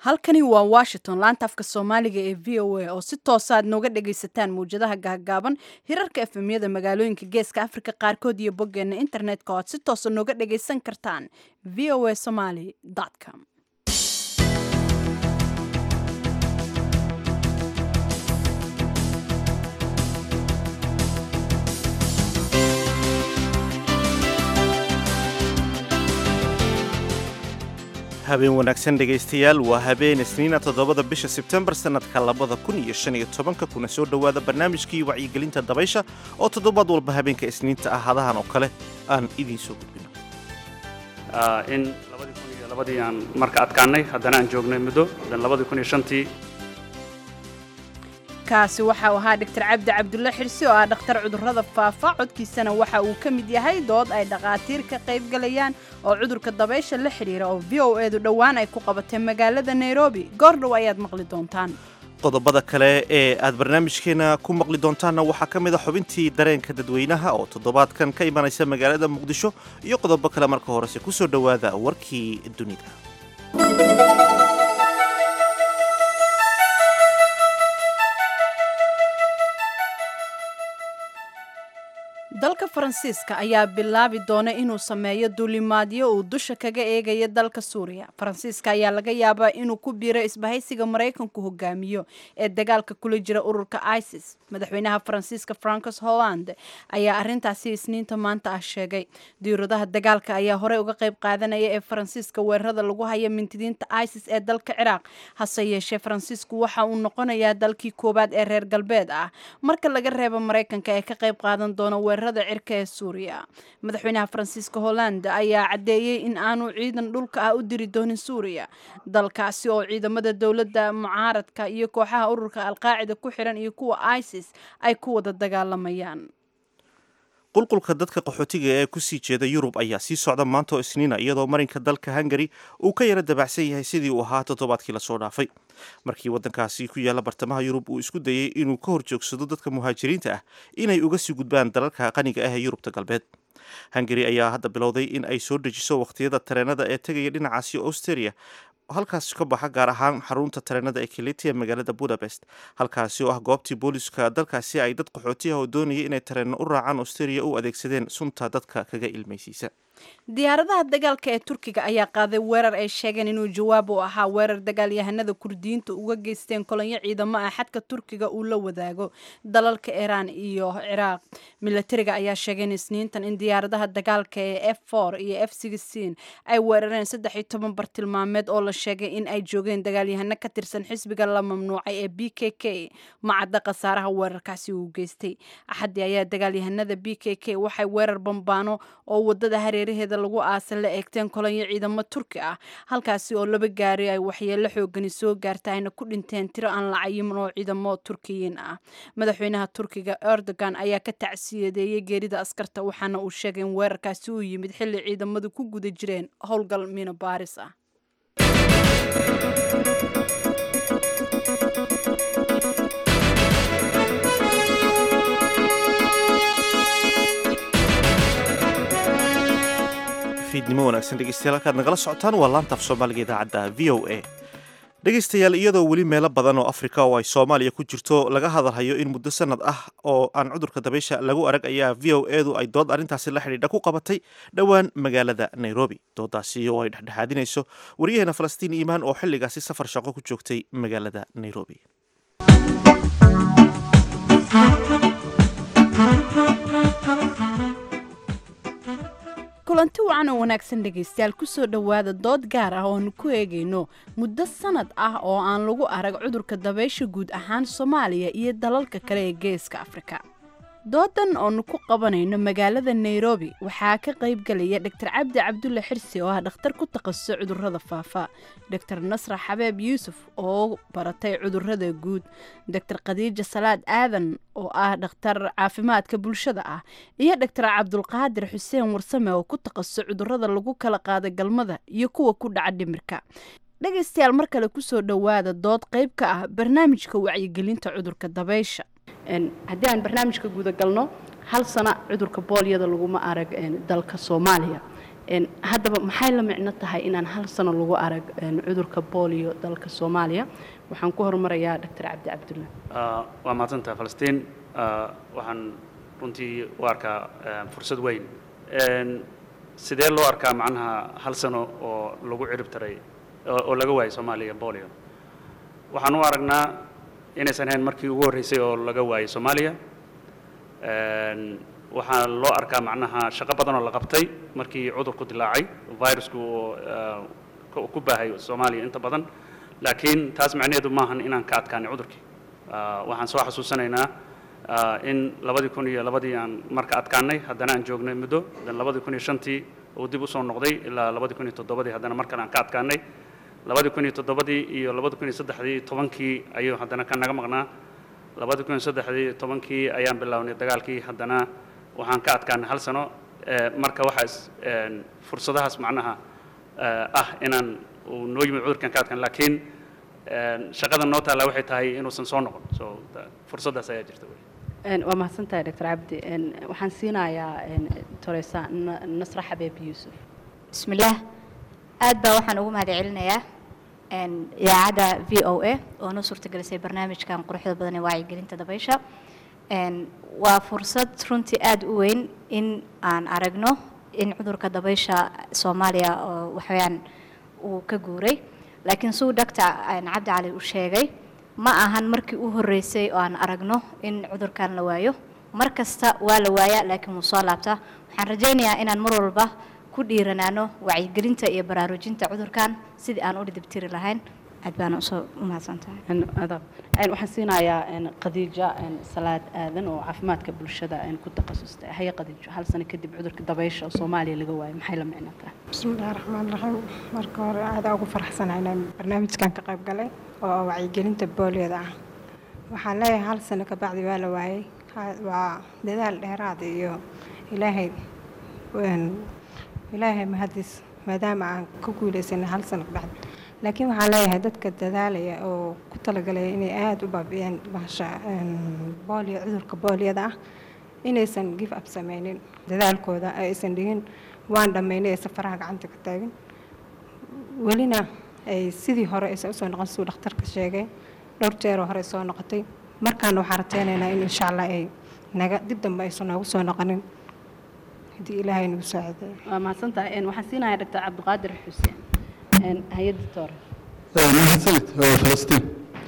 halkani waa washington laanta afka soomaaliga ee v o a oo si toosa aad nooga dhagaysataan mawjadaha gaagaaban hirarka efemyada magaalooyinka geeska afrika qaarkood iyo boggeena internetka oo aad si toosa nooga dhagaysan kartaan v o a somaly com habeen wanaagsan dhegaystayaal waa habeen isniina toddobada bisha sebtembar sannadka labada kun iyo shan iyo tobanka kuna soo dhowaada barnaamijkii wacyigelinta dabaysha oo toddobaad walba habeenka isniinta ah hadahan oo kale aan idiin soo gudbino in labadii kun iyo labadii aan marka adkaanay haddana aan joognay muddo dan labadii kun iyo shantii kaasi waxa uu ahaa dhaktar cabdi cabdulle xirsi oo ah dhakhtar cudurrada faafa codkiisana waxa uu ka mid yahay dood ay dhakhaatiir ka qaybgalayaan oo cudurka dabaysha la xidhiira oo v o edu dhowaan ay ku qabatay magaalada nairobi goordhow ayaad maqli doontaan qodobada kale ee aad barnaamijkeena ku maqli doontaanna waxaa ka mid a xubintii dareenka dadweynaha oo toddobaadkan ka imanaysa magaalada muqdisho iyo qodobo kale marka horese ku soo dhowaada warkii dunida dalka faransiiska ayaa bilaabi doona inuu sameeyo duulimaadyo uu dusha kaga eegayo dalka suuriya faransiiska ayaa laga yaabaa inuu ku biiro isbahaysiga maraykanku hogaamiyo ee dagaalka kula jira ururka isis madaxweynaha faransiiska francos holland ayaa arintaasi isniinta maanta ah sheegay diiradaha dagaalka ayaa horey uga qayb qaadanaya ee faransiiska weerarada lagu haya mintidiinta isis ee dalka ciraaq hase yeeshee faransiisku waxa uu noqonayaa dalkii koowaad ee reer galbeed ah marka laga reebo maraykanka ee ka qayb qaadan doona weerarada cirka ee suuriya madaxweynaha faransiiska holland ayaa caddeeyey in aanu ciidan dhulka ah u diri doonin suuriya dalkaasi oo ciidamada dowladda mucaaradka iyo kooxaha ururka alqaacida ku xiran iyo kuwa isis ay ku wada dagaalamayaan qulqulka dadka qaxootiga ee kusii jeeda yurub ayaa sii socda maanta oo isniina iyadoo marinka dalka hungari uu ka yara dabacsan yahay sidii uu ahaa toddobaadkii lasoo dhaafay markii waddankaasi ku yaalla bartamaha yurub uu isku dayey inuu ka horjoogsado dadka muhaajiriinta ah inay uga sii gudbaan dalalka qaniga ah ee yurubta galbeed hungari ayaa hadda bilowday in ay soo dejiso wakhtiyada tareenada ee tegaya dhinacaasi australia halkaas ka baxa gaar ahaan xarunta tareenada ee kilitia magaalada budapest halkaasi oo ah goobtii booliska dalkaasi ay dad qaxooti ah oo doonaya inay tareenno u raacaan australia u adeegsadeen sunta dadka kaga ilmaysiisa diyaaradaha dagaalka ee turkiga ayaa qaaday weerar ay sheegeen inuu jawaab u ahaa weerar dagaalyahanada kurdiyiinta uga geysteen kolonyo ciidamo ah xadka turkiga uu la wadaago dalalka iiraan iyo ciraaq milatariga ayaa sheegeen isniintan in diyaaradaha dagaalka ee f for iyo f sixteen ay weerareen saddex iyo toban bartilmaameed oo la sheegay in ay joogeen dagaalyahano ka tirsan xisbiga la mamnuucay ee b k k macadda khasaaraha weerarkaasi uu geystay axaddii ayaa dagaalyahanada b k k waxay weerar bambaano oo wadada hareer heeda lagu aasa la eegteen kolonyo ciidamo turki ah halkaasi oo laba gaari ay waxyeelo xoogani soo gaarta ayna ku dhinteen tiro aan la cayimin oo ciidamo turkiyiin ah madaxweynaha turkiga erdogan ayaa ka tacsiyadeeyey geerida askarta waxaana uu sheegay in weerarkaasi uu yimid xilli ciidamadu ku guda jireen howlgal miino baaris ah fiidnimo wanaagsan dhegeystayaal halkaad nagala socotaan waa laanta af soomaaliga idaacadda v o a dhegaystayaal iyadoo weli meelo badan oo afrika oo ay soomaaliya ku jirto laga hadalhayo in muddo sanad ah oo aan cudurka dabaysha lagu arag ayaa v o edu ay dood arrintaasi la xidhiidha ku qabatay dhowaan magaalada nairobi doodaasi oo ay dhexdhexaadinayso wariyaheena falastiin iimaan oo xilligaasi safar shaqo ku joogtay magaalada nairobi kulanti wacan oo wanaagsan dhegaystayaal kusoo dhowaada dood gaar ah ooanu ku eegayno muddo sanad ah oo aan lagu arag cudurka dabaysha guud ahaan soomaaliya iyo dalalka kale ee geeska afrika doodan oonu ku qabanayno magaalada nairobi waxaa ka qaybgalaya dhaktar cabdi cabdulle xirsi oo ah dhakhtar ku takhasusay cudurrada faafa dhaktar nasra xabeeb yuusuf oo baratay cudurrada guud dhaktar khadiija salaad aadan oo ah dhakhtar caafimaadka bulshada ah iyo dhaktar cabdulqaadir xuseen warsame oo ku takhasusay cudurrada lagu kala qaada galmada iyo kuwa ku dhaca dhimirka dhegaystayaal mar kale kusoo dhowaada dood qayb ka ah barnaamijka wacyigelinta cudurka dabaysha haddii aan barnaamijka gudagalno hal sana cudurka boolyada laguma arag dalka soomaaliya Een, haddaba maxay la micno tahay inaan hal sano lagu arag een, cudurka bolio dalka soomaaliya waxaan ku horumarayaa dr cabdi cabdulla Ah, waa mahadsantaha falastiin Ah, waxaan runtii u arkaa eh, fursad weyn Een, sidee loo arkaa macnaha hal sano oo lagu cirib taray oo oo laga waayay soomaaliya bolio waxaan u aragnaa inaysan ahayn markii ugu horreysay oo laga waayay soomaaliya Een, waxaa loo arkaa macnaha shaqo badan oo la qabtay markii cudurku dilaacay virusku oo, ah, ku ku baahay soomaaliya inta badan laakiin taas macnaheedu maahan inaan ka adkaanay cudurkii Ah, waxaan soo xasuusanaynaa ah, in labadii kun iyo labadii aan marka adkaanay haddana aan joognay muddo dan labadii kun iyo shantii uu dib usoo noqday ilaa labadii kun iyo toddobadii haddana mar kale aan ka adkaanay labadii kun iyo toddobadii iyo labadii kun iyo saddexdii iyo tobankii ayuu haddana ka naga maqnaa labadii kun iyo saddexdii iyo tobankii ayaan bilownay dagaalkii haddana waxaan ka adkaanay hal sano Eh, marka waxaa is- een, fursadahaas macnaha eh, ah inaan uu noo yimid cudurkan ka adkaan laakiin een, shaqada noo taalla waxay tahay inuusan soo noqon so da- fursaddaas ayaa jirta wey Een, waa mahadsantahay dr cabdi Een, waxaan siinayaa een, toreysa Na- nasra xabeeb yuusuf bismillaah aad baa waxaan ugu mahad celinayaa een, idaacadda v o a oo noo suurtagelisay barnaamijkan quruxda badan ee wacyigelinta dabaysha Een, waa fursad runtii aad u weyn in aan aragno in cudurka dabaysha soomaaliya oo waxaweyaan uu ka guuray laakiin suu doctor cabdi cali uu sheegay ma ahan markii u horreysay oo aan aragno in cudurkan la waayo mar kasta waa la waayaa laakiin wuu soo laabtaa waxaan rajaynayaa inaan mar walba ku dhiiranaano wacyigelinta iyo baraarujinta cudurkan sidii aan u dhidibtiri lahayn aad baana usoo u mahadsantahay Een, adab. Een, waxaan siinayaa een, khadiija een, salaad aadan oo caafimaadka bulshada een, ku takhasustay haye khadiijo hal sano kadib cudurka dabaysha oo soomaaliya laga waayo maxay la micno tahay bismillahi raxmaan raxiim marka hore aada ugu faraxsanahay inaan barnaamijkan ka qayb galay oo wacyigelinta booliyada ah waxaan leeyahay hal sano ka bacdi waa la waayey Ha- waa dadaal dheeraad iyo ilaahay een, ilaahay mahadis maadaama aan ka guuleysanay hal sano ka bacdi laakiin waxaan leeyahay dadka dadaalaya oo ku talagalaya inay aada u baabi'iyaan bahasha een, booliyo cudurka booliyada ah inaysan give up sameynin dadaalkooda aysan dhigin waan dhammaynay ee safaraha gacanta ka taagin welina ay sidii hore aysan usoo noqon siduu dhakhtarka sheegay dhowr jeeroo hore soo noqotay markaana waxaan rateynaynaa in insha allah ay naga dib dambe aysan noogu soo noqonin haddii ilaahay nagu saacideeyo waa mahadsantahay Een, waxaan siinayaa dr cabdiqaadir xuseen Een, hay-adda toore mahadsanid waa falastiin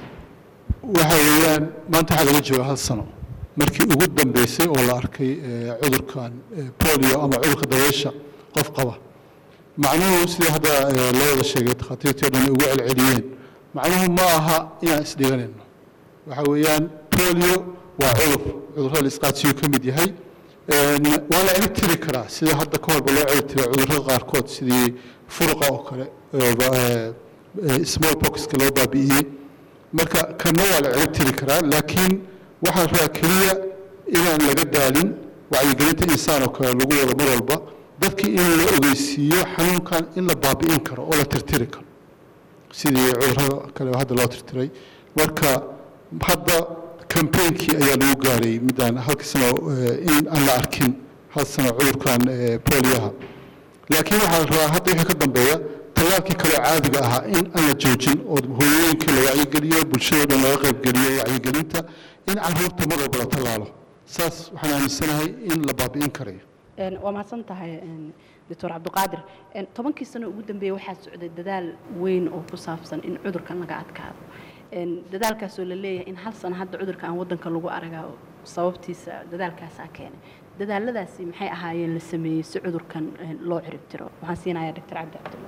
waxa weeyaan maanta waxaa laga jooga hal sano markii ugu dambeysay oo la arkay eh, cudurkan eh, polio ama cudurka dabeysha qof qaba macnuhu sidii hadda eh, loo wada sheegay takhaatiirtii o dhan ay ugu celceliyeen macnuhu ma aha inaan isdhiganayno waxa weeyaan polio waa cudur cudurrada la isqaadsiyu ka mid yahay Een, waa la cirib tiri karaa sida hadda ka horba loo cirib tira cudurrada qaarkood sidii furuqa oo kale eh, ba- eh, eh, small boxka loo baabi'iyey marka kanna waa la cirib tiri karaa laakiin waxaa rabaa keliya inaan laga daalin wacyigelinta insaan oo kale lagu wado mar walba dadkii in la ogeysiiyo xanuunkan in la baabi'in karo oo la tirtiri karo sidii cudurrada kale oo hadda loo tirtiray marka hadda campaignki ayaa lagu gaaray midaan halkii sano eh, in aan la arkin hal sano cudurkan eh, polioha laakiin waxaa la rabaa hadda wixii ka dambeeya tallaalkii kaloo caadiga ahaa in aan la joojin oo hooyooyinkii la wacyigeliyo bulshada o dhan laga qaybgeliyo wacyigelinta in carruurta mar walba la tallaalo saas waxaan aaminsanahay in la baabi'in karayo Een, waa mahadsan tahay een, doctor cabdiqaadir Een, tobankii sano ugu dambeeyey waxaa socday dadaal weyn oo ku saabsan in cudurkan laga adkaado Een, dadaalkaasoo la leeyahay in hal sano hadda cudurka aan wadanka lagu aragaa sababtiisa dadaalkaasaa keenay dadaaladaasi maxay ahaayeen la sameeyey si cudurkan een, loo cirib tiro waxaan siinayaa doctor cabdi cabdulla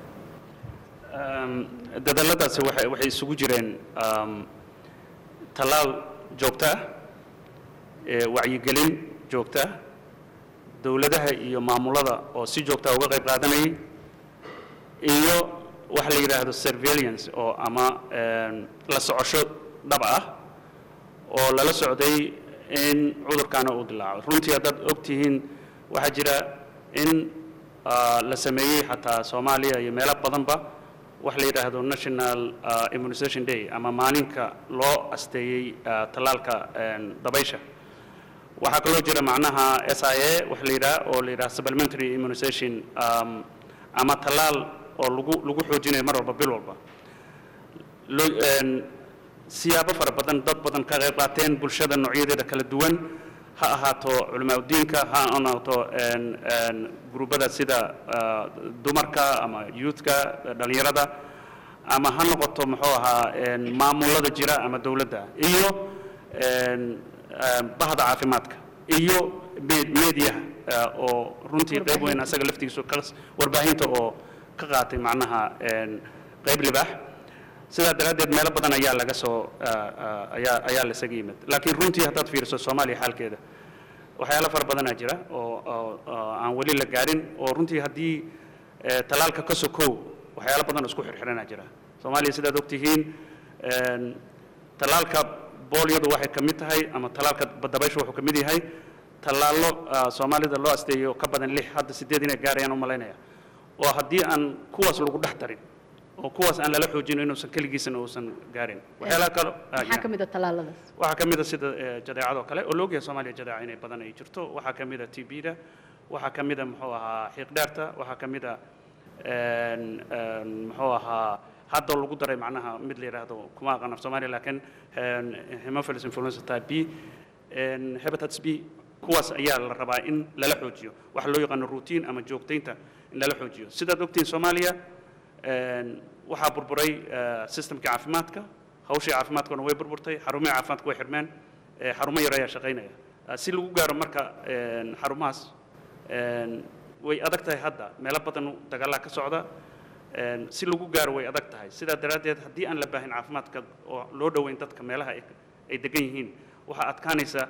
Um, dadaaladaasi waxay waxay isugu jireen um, tallaal joogto ah ee wacyigelin joogto ah dowladaha iyo maamulada oo si joogta ah uga qayb qaadanayay iyo waxa la yidhaahdo surveillance oo ama um, la socosho dhab ah oo lala socday in cudurkaana uu dilaaco runtii haddaad og tihiin waxaa jira in ah, la sameeyey xataa soomaaliya iyo meelo badanba wax la yidhaahdo national ah, immunization day ama maalinka loo asteeyey ah, tallaalka een, dabaysha waxaa kaloo jira macnaha s i a wax la yidhaha oo la yidhaha supplementary immunization um, ama tallaal oo lagu lagu xoojinayo mar walba bil walba loo een, siyaabo fara badan dad badan ka qayb qaateen bulshada noocyadeeda kala duwan ha ahaato culamaa udiinka ha ahaato een, een, guruubada sida ah, dumarka ama youthka dhalinyarada ama ha noqoto muxuu ahaa een, maamulada jira ama dowladda iyo een, een, bahda caafimaadka iyo me- meediyaha ah, oo runtii qayb weyn asaga laftigiisu ka warbaahinta oo ka qaatay macnaha een, qayb libaax sidaa daraaddeed meelo badan ayaa laga soo ah, ah, ayaa ayaa lasaga yimid laakiin runtii haddaad fiiriso soomaaliya xaalkeeda waxyaalo fara badanaa jira oo oo- oo aan weli la gaarin oo runtii haddii eh, tallaalka ka sokow waxyaalo badan oo isku xirxiranaa jira soomaaliya sidaad ogtihiin een, tallaalka boolyadu waxay ka mid tahay ama tallaalka dabayshu wuxuu ka mid yahay tallaallo ah, soomaalida loo asteeyo ka badan lix hadda sideed inay gaarayaan u malaynaya oo haddii aan kuwaas lagu dhex tarin oo kuwaas aan lala xoojin inuusan keligiisana uusan gaarin waxyaalaha kale ah, maxaa ka mid a tallaaladaas waxaa ka mid a sida eh, jadeecadoo kale oo loogyahay soomaaliya jadeeca inay badan ay jirto waxaa ka mid a tbda waxaa ka mid a muxuu ahaa xiiqdheerta waxaa ka mid a een, een, muxuu ahaa hadda lagu daray macnaha mid la yidhaahdo kuma aqaan af soomaaliya laakiin een, hemophilus influenza type b een, hepatitis b kuwaas ayaa la rabaa in lala xoojiyo waxa loo yaqaano routine ama joogtaynta in lala xoojiyo sidaad ogtihiin soomaaliya een, waxaa burburay eh, systemkii caafimaadka hawshii caafimaadkuna way burburtay xarumihii caafimaadka way xirmeen eh, xarumo yar ayaa shaqaynaya Ah, si lagu gaaro marka een, xarumahaas een, way adag tahay hadda meelo badan dagaalaa ka socda een, si lagu gaaro way adag tahay sidaa daraaddeed haddii aan la baahin caafimaadka oo loo dhoweyn dadka meelaha ay ay degan yihiin waxaa adkaanaysa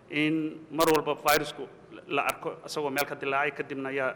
in mar walba virusku la arko isagoo meel ka dilaacay kadibna ayaa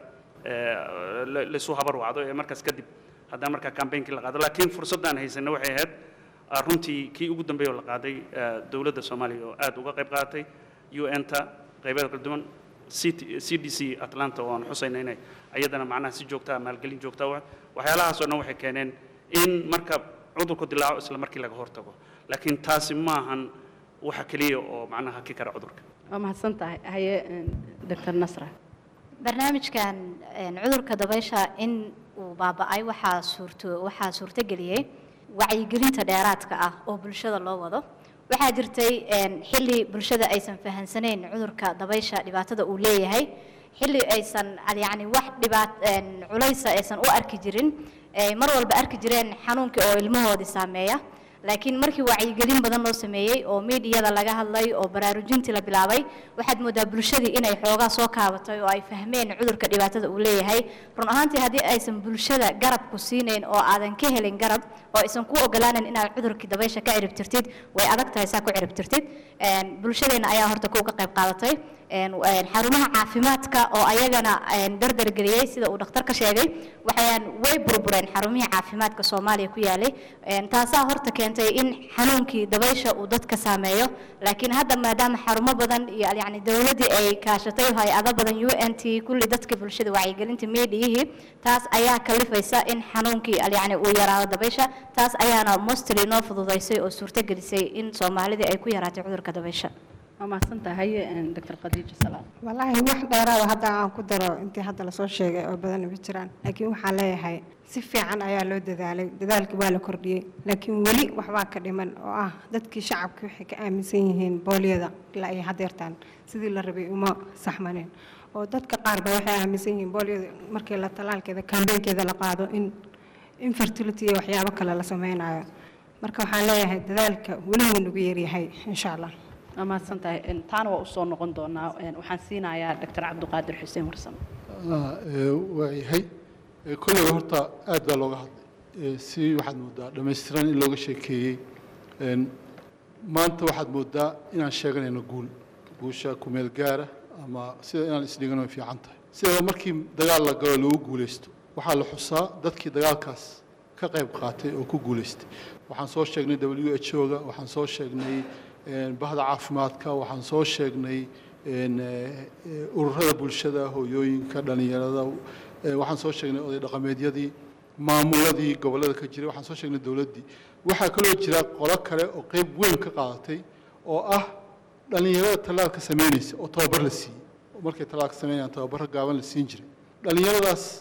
eh, la- laisu habar wacdo ee markaas kadib haddana markaa campaignki la qaado laakiin fursaddaan haysanay waxay ahayd ah, runtii kii ugu dambeeyay oo la qaaday eh, dowladda soomaaliya oo aad uga qayb qaadatay un-ta qaybeeda kala duwan CT c d c atlanta oo aan xusayna inay ayadana macnaha si joogtaa maalgelin joogtaa wa- waxyaalahaas oo dhan waxay keeneen in marka cudurku dilaaco isla markii laga hortago laakiin taasi maahan waxa keliya oo macnaha ki kara cudurka waa mahadsan tahay haye doctor nasra barnaamijkan een, cudurka dabaysha in uu baaba'ay waxaa suurto waxaa suurtageliyey wacyigelinta dheeraadka ah oo bulshada loo wado waxaa jirtay een, xilli bulshada aysan fahansanayn cudurka dabaysha dhibaatada uu leeyahay xilli aysan al- yacni wax dhibaat een, culaysa aysan u arki jirin ay mar walba arki jireen xanuunkii oo ilmahoodii saameeya laakiin markii wacyigelin badan loo sameeyey oo miidiyada laga hadlay oo baraarujintii la bilaabay waxaad moodaa bulshadii inay xoogaa soo kaabatay oo ay fahmeen cudurka dhibaatada uu leeyahay run ahaantii haddii aysan bulshada garab ku siinayn oo aadan ka helin garab oo aysan ku ogolaanan inaad cudurkii dabaysha ka cirib tirtid way adag tahay saa ku cirib tirtid Een, bulshadeenna ayaa horta kuga qayb qaadatay Een, een, xarumaha caafimaadka oo ayagana een, dardargeliyey sida uu dhakhtar ka sheegay waxayaan way burbureen xarumihii caafimaadka soomaaliya ku yaalay Een, taasaa horta keentay in xanuunkii dabaysha uu dadka saameeyo laakiin hadda maadaama xarumo badan iyo yacni dowladdii ay kaashatay hay-ado badan u n t kulli dadka bulshada wacyigelinta meediyihii taas ayaa kalifaysa in xanuunkii yacni uu yaraado dabaysha taas ayaana mostly noo fududaysay oo suurtagelisay in soomaalidii ay ku yaraatay cudurka dabaysha waa mahadsan tahay haye doctor khadiija salaam wallaahi wax dheeraada hadda aan ku daro intii hadda lasoo sheegay oo badan ma jiraan laakiin waxaan leeyahay si fiican ayaa loo dadaalay dadaalkii waa la kordhiyey laakiin weli waxbaa ka dhiman oo ah dadkii shacabka waxay ka aaminsan yihiin boolyada ilaa ay hadeertaan sidii la rabay uma saxmaneen oo dadka qaar ba waxay aaminsan yihiin boolyada markii la talaalkeeda kambeynkeeda la qaado in infertility iyo waxyaabo kale la sameynayo marka waxaan leeyahay dadaalka weli wuu nagu yaryahay insha allah waa mahadsan tahay Een, taana waa usoo noqon doonaa Een, waxaan siinayaa doctor cabdiqaadir xuseen warsan Ah, ee, waa yahay Ee, kollayba horta aad baa looga hadlay Ee, si waxaad moodaa dhammaystiran in looga sheekeeyey Een, maanta waxaad moodaa inaan sheeganayno guul guusha kumeel gaara ama sida inaan isdhigano way fiican tahay sidaba markii dagaal la galo lagu guulaysto waxaa la xusaa dadkii dagaalkaas ka qayb qaatay oo ku guulaystay waxaan soo sheegnay w h o-ga waxaan soo sheegnay een, bahda caafimaadka waxaan soo sheegnay een, eh, eh, ururada bulshada hooyooyinka dhallinyarada eh, waxaan soo sheegnay oday dhaqameedyadii maamuladii gobollada ka jiray waxaan soo sheegnay dowladdii waxaa kaloo jira qolo kale oo qayb weyn ka qaadatay oo ah dhallinyarada tallaalka samaynaysa oo tababar la siiyey oo markay tallaalka samaynayaan tababaro gaaban la siin jiray dhallinyaradaas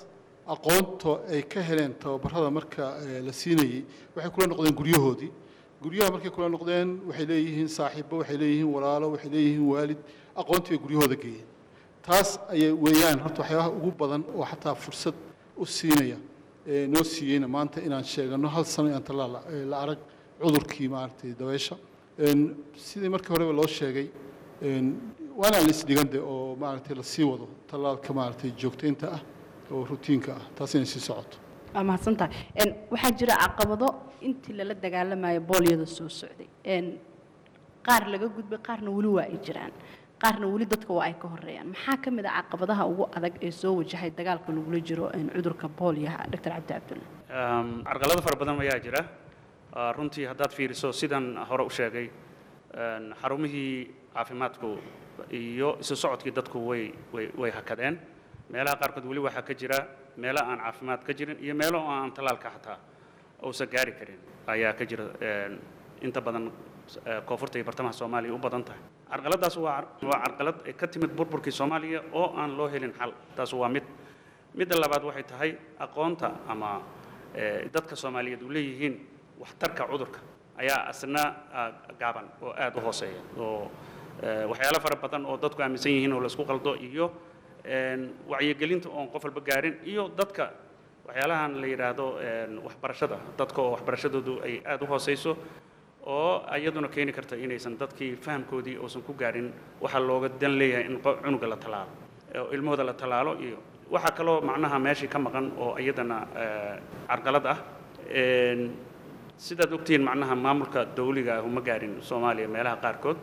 aqoonta ay ka heleen tababarada marka eh, la siinayey waxay kula noqdeen guryahoodii guryaha markay kula noqdeen waxay leeyihiin saaxiibo waxay leeyihiin walaalo waxay leeyihiin waalid aqoontii bay guryahooda geeyeen taas ayay weeyaan horta waxyaabaha ugu badan oo xataa fursad u siinaya ee noo siiyeyna maanta inaan sheegano hal sano inaan tallaal la- ee la arag cudurkii maaragtay dabeysha Een, sidii markii horeba loo sheegay een, waa inaan la isdhigan de oo maaragtay lasii wado tallaalka maaragtay joogtaynta ah oo rutiinka ah taas inay sii socoto waa mahadsantahay Een, waxaa jira caqabado intii lala dagaalamayo boolyada soo socday Een, qaar laga gudbay qaarna weli waa ay jiraan qaarna weli dadka waa ay ka horeeyaan maxaa ka mid ah caqabadaha ugu adag ee soo wajahay dagaalka lagula jiro een, cudurka boolyaha dr cabdi cabdulle Um, carqalado fara badan ayaa jira Ah, runtii haddaad fiiriso sidan hore u sheegay een, xarumihii caafimaadku iyo isu socodkii dadku way way way hakadeen meelaha qaarkood weli waxaa ka jira meelo aan caafimaad ka jirin iyo meelo oo aan tallaalka xataa uusan gaari karin ayaa ka jira een, inta badan eh, koonfurta iyo bartamaha soomaaliya u badan tahay carqaladaas waa car- waa carqalad ay ka timid burburkii soomaaliya oo aan loo helin xal taas waa mid midda labaad waxay tahay aqoonta ama eh, dadka soomaaliyeed u leeyihiin waxtarka cudurka ayaa asna ah, gaaban oo aad u hooseeya oo eh, waxyaalo fara badan oo dadku aaminsan yihiin oo laysku qaldo iyo een, wacyigelinta oon qof walba gaarin iyo dadka waxyaalahan la yidhaahdo een, waxbarashada dadka oo waxbarashadoodu ay aad u hooseyso oo iyaduna keeni karta inaysan dadkii fahamkoodii uusan ku gaarin waxaa looga dan leeyahay in qo- cunuga la tallaalo oo ilmahooda la tallaalo iyo waxaa kaloo macnaha meeshii ka maqan oo iyadana eh, carqalad ah Een, sidaad ogtihiin macnaha maamulka dawliga ah uma gaarin soomaaliya meelaha qaarkood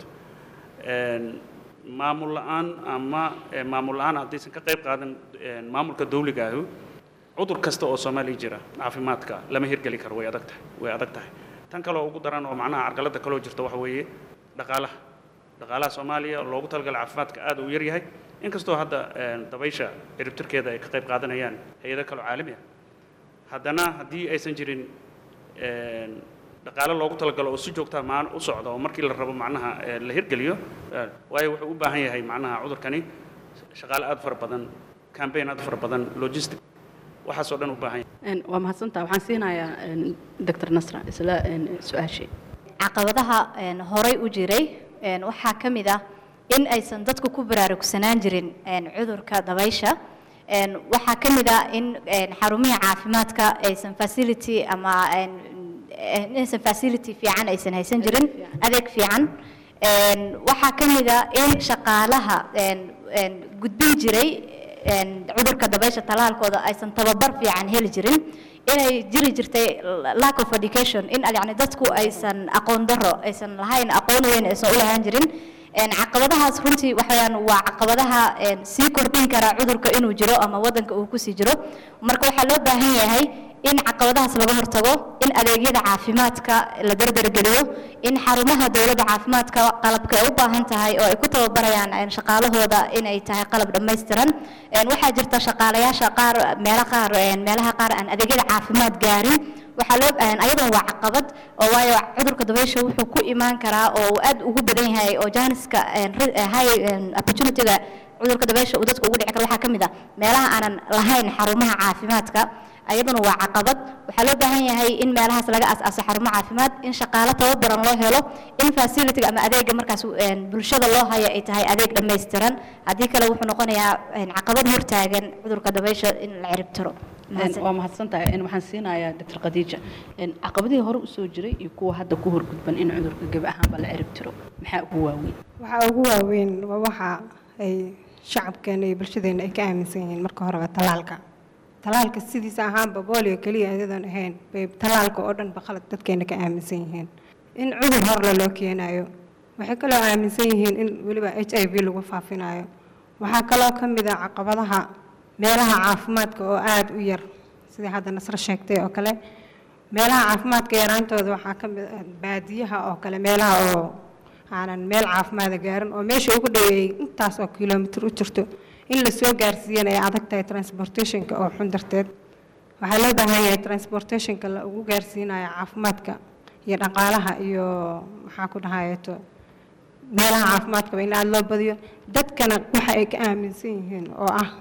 Een, maamul la'aan ama eh, maamul la'aan haddaysan ka qayb qaadan een, maamulka dawliga ahu cudur kasta oo soomaaliya jira caafimaadka lama hirgeli karo way adag tahay way adag tahay tan kaloo ugu daran oo macnaha carqaladda kaloo jirta waxa weeye dhaqaalaha dhaqaalaha soomaaliya oo loogu talagalay caafimaadka aad uu yar yahay inkastoo hadda een, dabaysha ciribtirkeeda ay ka qayb qaadanayaan hay-ado kaloo caalami ah haddana haddii aysan jirin een, dhaqaale loogu talagalo oo si joogtaa maan u socda oo markii la rabo macnaha ee, la hirgeliyo ee, waayo wuxuu u baahan yahay macnaha cudurkani shaqaale aad u fara badan campaign aad u fara badan logistic waxaasoo dhan u baahan yahay Een, waa mahadsantahay waxaan siinayaa een, dr nasra isla een, su-aashii caqabadaha een, horay u jiray een, waxaa ka mid ah in aysan dadku ku baraarugsanaan jirin een, cudurka dabaysha Een, waxaa ka mid ah in een, xarumihii caafimaadka aysan facility ama een, een, inaysan facility fiican aysan haysan jirin adeeg fiican Een, waxaa ka mid ah in shaqaalaha een, een, gudbin jiray een, cudurka dabaysha talaalkooda aysan tababar fiican heli jirin inay jiri jirtay lack of education in yani dadku aysan aqoon daro aysan lahayn aqoon weyn aysan u lahaan jirin Een, caqabadahaas runtii waxaweyaan waa caqabadaha een, sii kordhin kara cudurka inuu jiro ama wadanka uu kusii jiro marka waxaa loo baahan yahay in caqabadahaas laga hortago in adeegyada caafimaadka la dardargeliyo in xarumaha dowladda caafimaadka qalabka ay u baahan tahay oo ay ku tababarayaan een, shaqaalahooda inay tahay qalab dhammaystiran Een, waxaa jirta shaqaalayaasha qaar meelo qaar een, meelaha qaar aan adeegyada caafimaad gaarin waxaa loo baahan ayadan waa caqabad oo waayo cudurka dabaysha wuxuu ku imaan karaa oo uu aad ugu badan yahay oo jaaniska een, ri- eh, high een, opportunity-ga cudurka dabaysha uu dadka ugu dhici karo waxaa ka mid ah meelaha aanan lahayn xarumaha caafimaadka ayaduna waa caqabad waxaa loo baahan yahay in meelahaas laga as-aaso xarumo caafimaad in shaqaalo tababaran loo helo in facility-ga ama adeega markaas een, bulshada loo hayo ay tahay adeeg dhammaystiran haddii kale wuxuu noqonayaa een, caqabad hortaagan cudurka dabaysha in la ciribtiro Een, waa mahadsantahay Een, waxaan siinayaa dr khadiija Een, caqabadihii hore usoo jiray iyo kuwa hadda ku horgudban in cudurka gebi ahaanba la cirib tiro maxaa ugu waaweyn waxaa ugu waaweyn waa waxa ay shacabkeena iyo bulshadeena ay ka aaminsan yihiin marka horeba talaalka talaalka sidiisa ahaanba boolio keliya iyadoon ahayn bay talaalka oo dhan ba khalad dadkeena ka aaminsan yihiin in cudur horle loo keenayo waxay kaloo aaminsan yihiin in weliba h i v lagu faafinayo waxaa kaloo ka mid a caqabadaha meelaha caafimaadka oo aada u yar sidai hadda nasro sheegtay oo kale meelaha caafimaadka yaraantooda waxaa ka mid ah baadiyaha oo kale meelaha oo aanan meel caafimaada gaarin oo meesha ugu dhoweeyey intaas oo kilomitir u jirto in la soo gaarsiiyana ay adag tahay transportationka oo xun darteed waxaa loo baahan yahay transportationka la ugu gaarsiinayo caafimaadka iyo dhaqaalaha iyo maxaa ku dhahayeeto meelaha caafimaadkaba in aada loo badiyo dadkana waxa ay ka aaminsan yihiin oo ah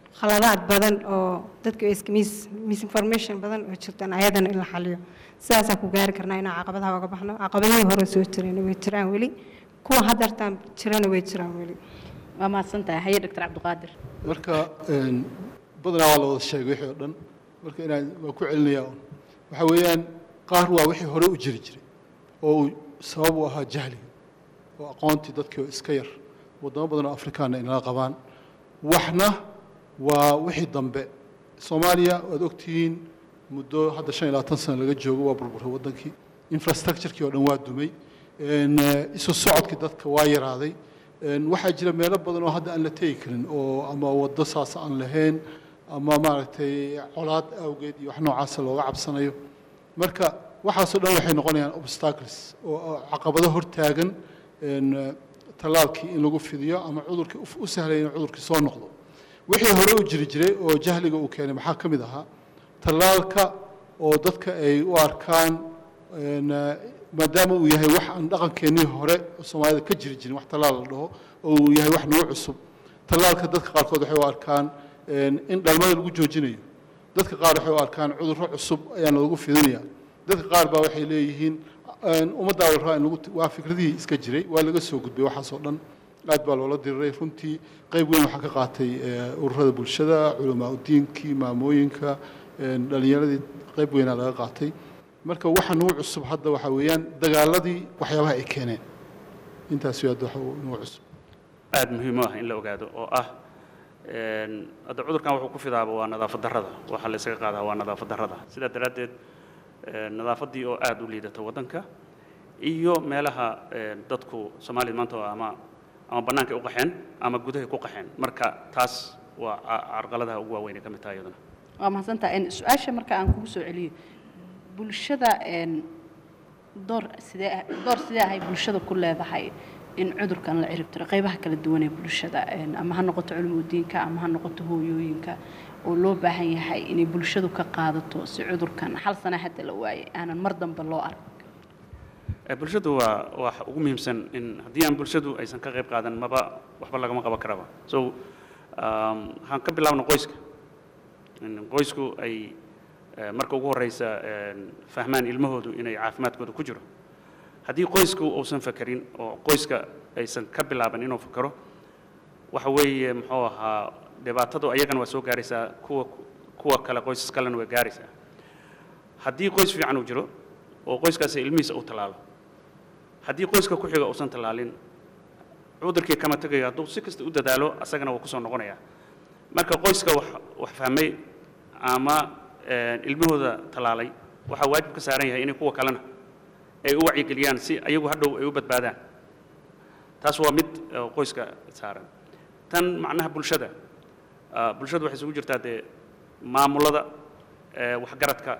khaladaad badan oo dadka iska mis misinformation badan oo jirtaan ayadana in la xaliyo sidaasaa ku gaari karnaa inaan caqabadaha uga baxno caqabadihii hore soo jirayna way jiraan weli kuwa haddartaan jirana way jiraan weli waa mahadsan tahay haye doctor cabdiqaadir marka een, badanaa waa la wada sheegay wixii oo dhan marka inaan waa ku celinayaa un waxa weeyaan qaar waa wixii hore u jiri jiray oo uu sabab u ahaa jahliga oo aqoontii dadkii oo iska yar waddamo badan oo afrikaana inala qabaan waxna waa wixii dambe soomaaliya waad ogtihiin muddo hadda shan iyo labaatan sano laga joogo waa burburay waddankii infrastructurekii oo dhan waa dumay een, eh, isu socodkii dadka waa yaraaday een, waxaa jira meelo badan oo hadda aan la tegi karin oo ama waddo saas aan lahayn ama maaragtay colaad awgeed iyo wax noocaasa looga cabsanayo marka waxaasoo dhan waxay noqonayaan obstacles oo oo caqabado hortaagan een, eh, tallaalkii in lagu fidiyo ama cudurkii u- u sahlaya in cudurkii soo noqdo wixii hore u jiri jiray oo jahliga uu keenay maxaa ka mid ahaa tallaalka oo dadka ay u arkaan een, eh, maadaama uu yahay wax aan dhaqankeennii hore oo soomaalida ka jiri jirin wax tallaal la dhaho oo uu yahay wax nagu cusub tallaalka dadka qaarkood waxay u arkaan een, in dhalmada lagu joojinayo dadka qaar waxay u arkaan cudurro cusub ayaana lagu fidinaya dadka qaar baa waxay leeyihiin een, ummaddaa la rabaa in lagu waa fikradihii iska jiray waa laga soo gudbay waxaasoo dhan aad baa loola diriray runtii qayb weyn waxaa ka qaatay eh, ururada bulshada culamaa udiinkii maamooyinka een, dhallinyaradii qayb weynaa laga qaatay marka waxa nugu cusub hadda waxaa weeyaan dagaaladii waxyaabaha ay keeneen intaas wey hadda waxa nugu cusub aad muhiim u ah in la ogaado oo ah een, hadda cudurkan wuxuu ku fidaaba waa nadaafad darrada waxa la isaga qaadaa waa nadaafad darrada sidaa daraaddeed een, nadaafaddii oo aad u liidata waddanka iyo meelaha een, dadku soomaalida maanta waa ama ama bannaanka u qaxeen ama gudahay ku qaxeen marka taas waa ca- carqaladaha ugu waaweyn ee ka mid tahay iyaduna waa mahadsan tahay En, su-aasha marka aan kugu soo celiyo bulshada een, door sidee ah- door sidee ahay bulshada ku leedahay in cudurkan la cirib tiro qaybaha kala duwan ee bulshada een, ama ha noqoto culumudiinka ama ha noqoto hooyooyinka oo loo baahan yahay inay bulshadu ka qaadato si cudurkan hal sana hadda la waayay aanan mar dambe loo arag Eh, bulshadu waa wax ugu muhiimsan in haddii aan bulshadu aysan ka qayb qaadan maba waxba lagama qaban karaba so um, waxaan ka bilaabna qoyska in qoysku ay eh, marka ugu horeysa een, fahmaan ilmahoodu inay caafimaadkooda ku jiro haddii qoysku uusan fakerin oo qoyska aysan ka bilaaban inuu fakero waxa weeye muxuu ahaa dhibaatadu ayagana waa soo gaaraysaa kuwa kuwa kale qoysas kalena waa gaaraysaa haddii qoys fiican uu jiro oo qoyskaasi ilmihiisa uu tallaalo haddii qoyska ku xiga uusan tallaalin cudurkii kama tegayo hadduu si kasta u dadaalo asagana wuu kusoo noqonayaa marka qoyska wax wax fahmay ama eh, ilmahooda tallaalay waxaa waajib ka saaran yahay inay kuwa kalena ay u wacyigeliyaan si ayagu hadhow ay u badbaadaan taas waa mid eh, qoyska saaran tan macnaha bulshada ah, bulshadu waxay isugu jirtaa dee maamulada eh, waxgaradka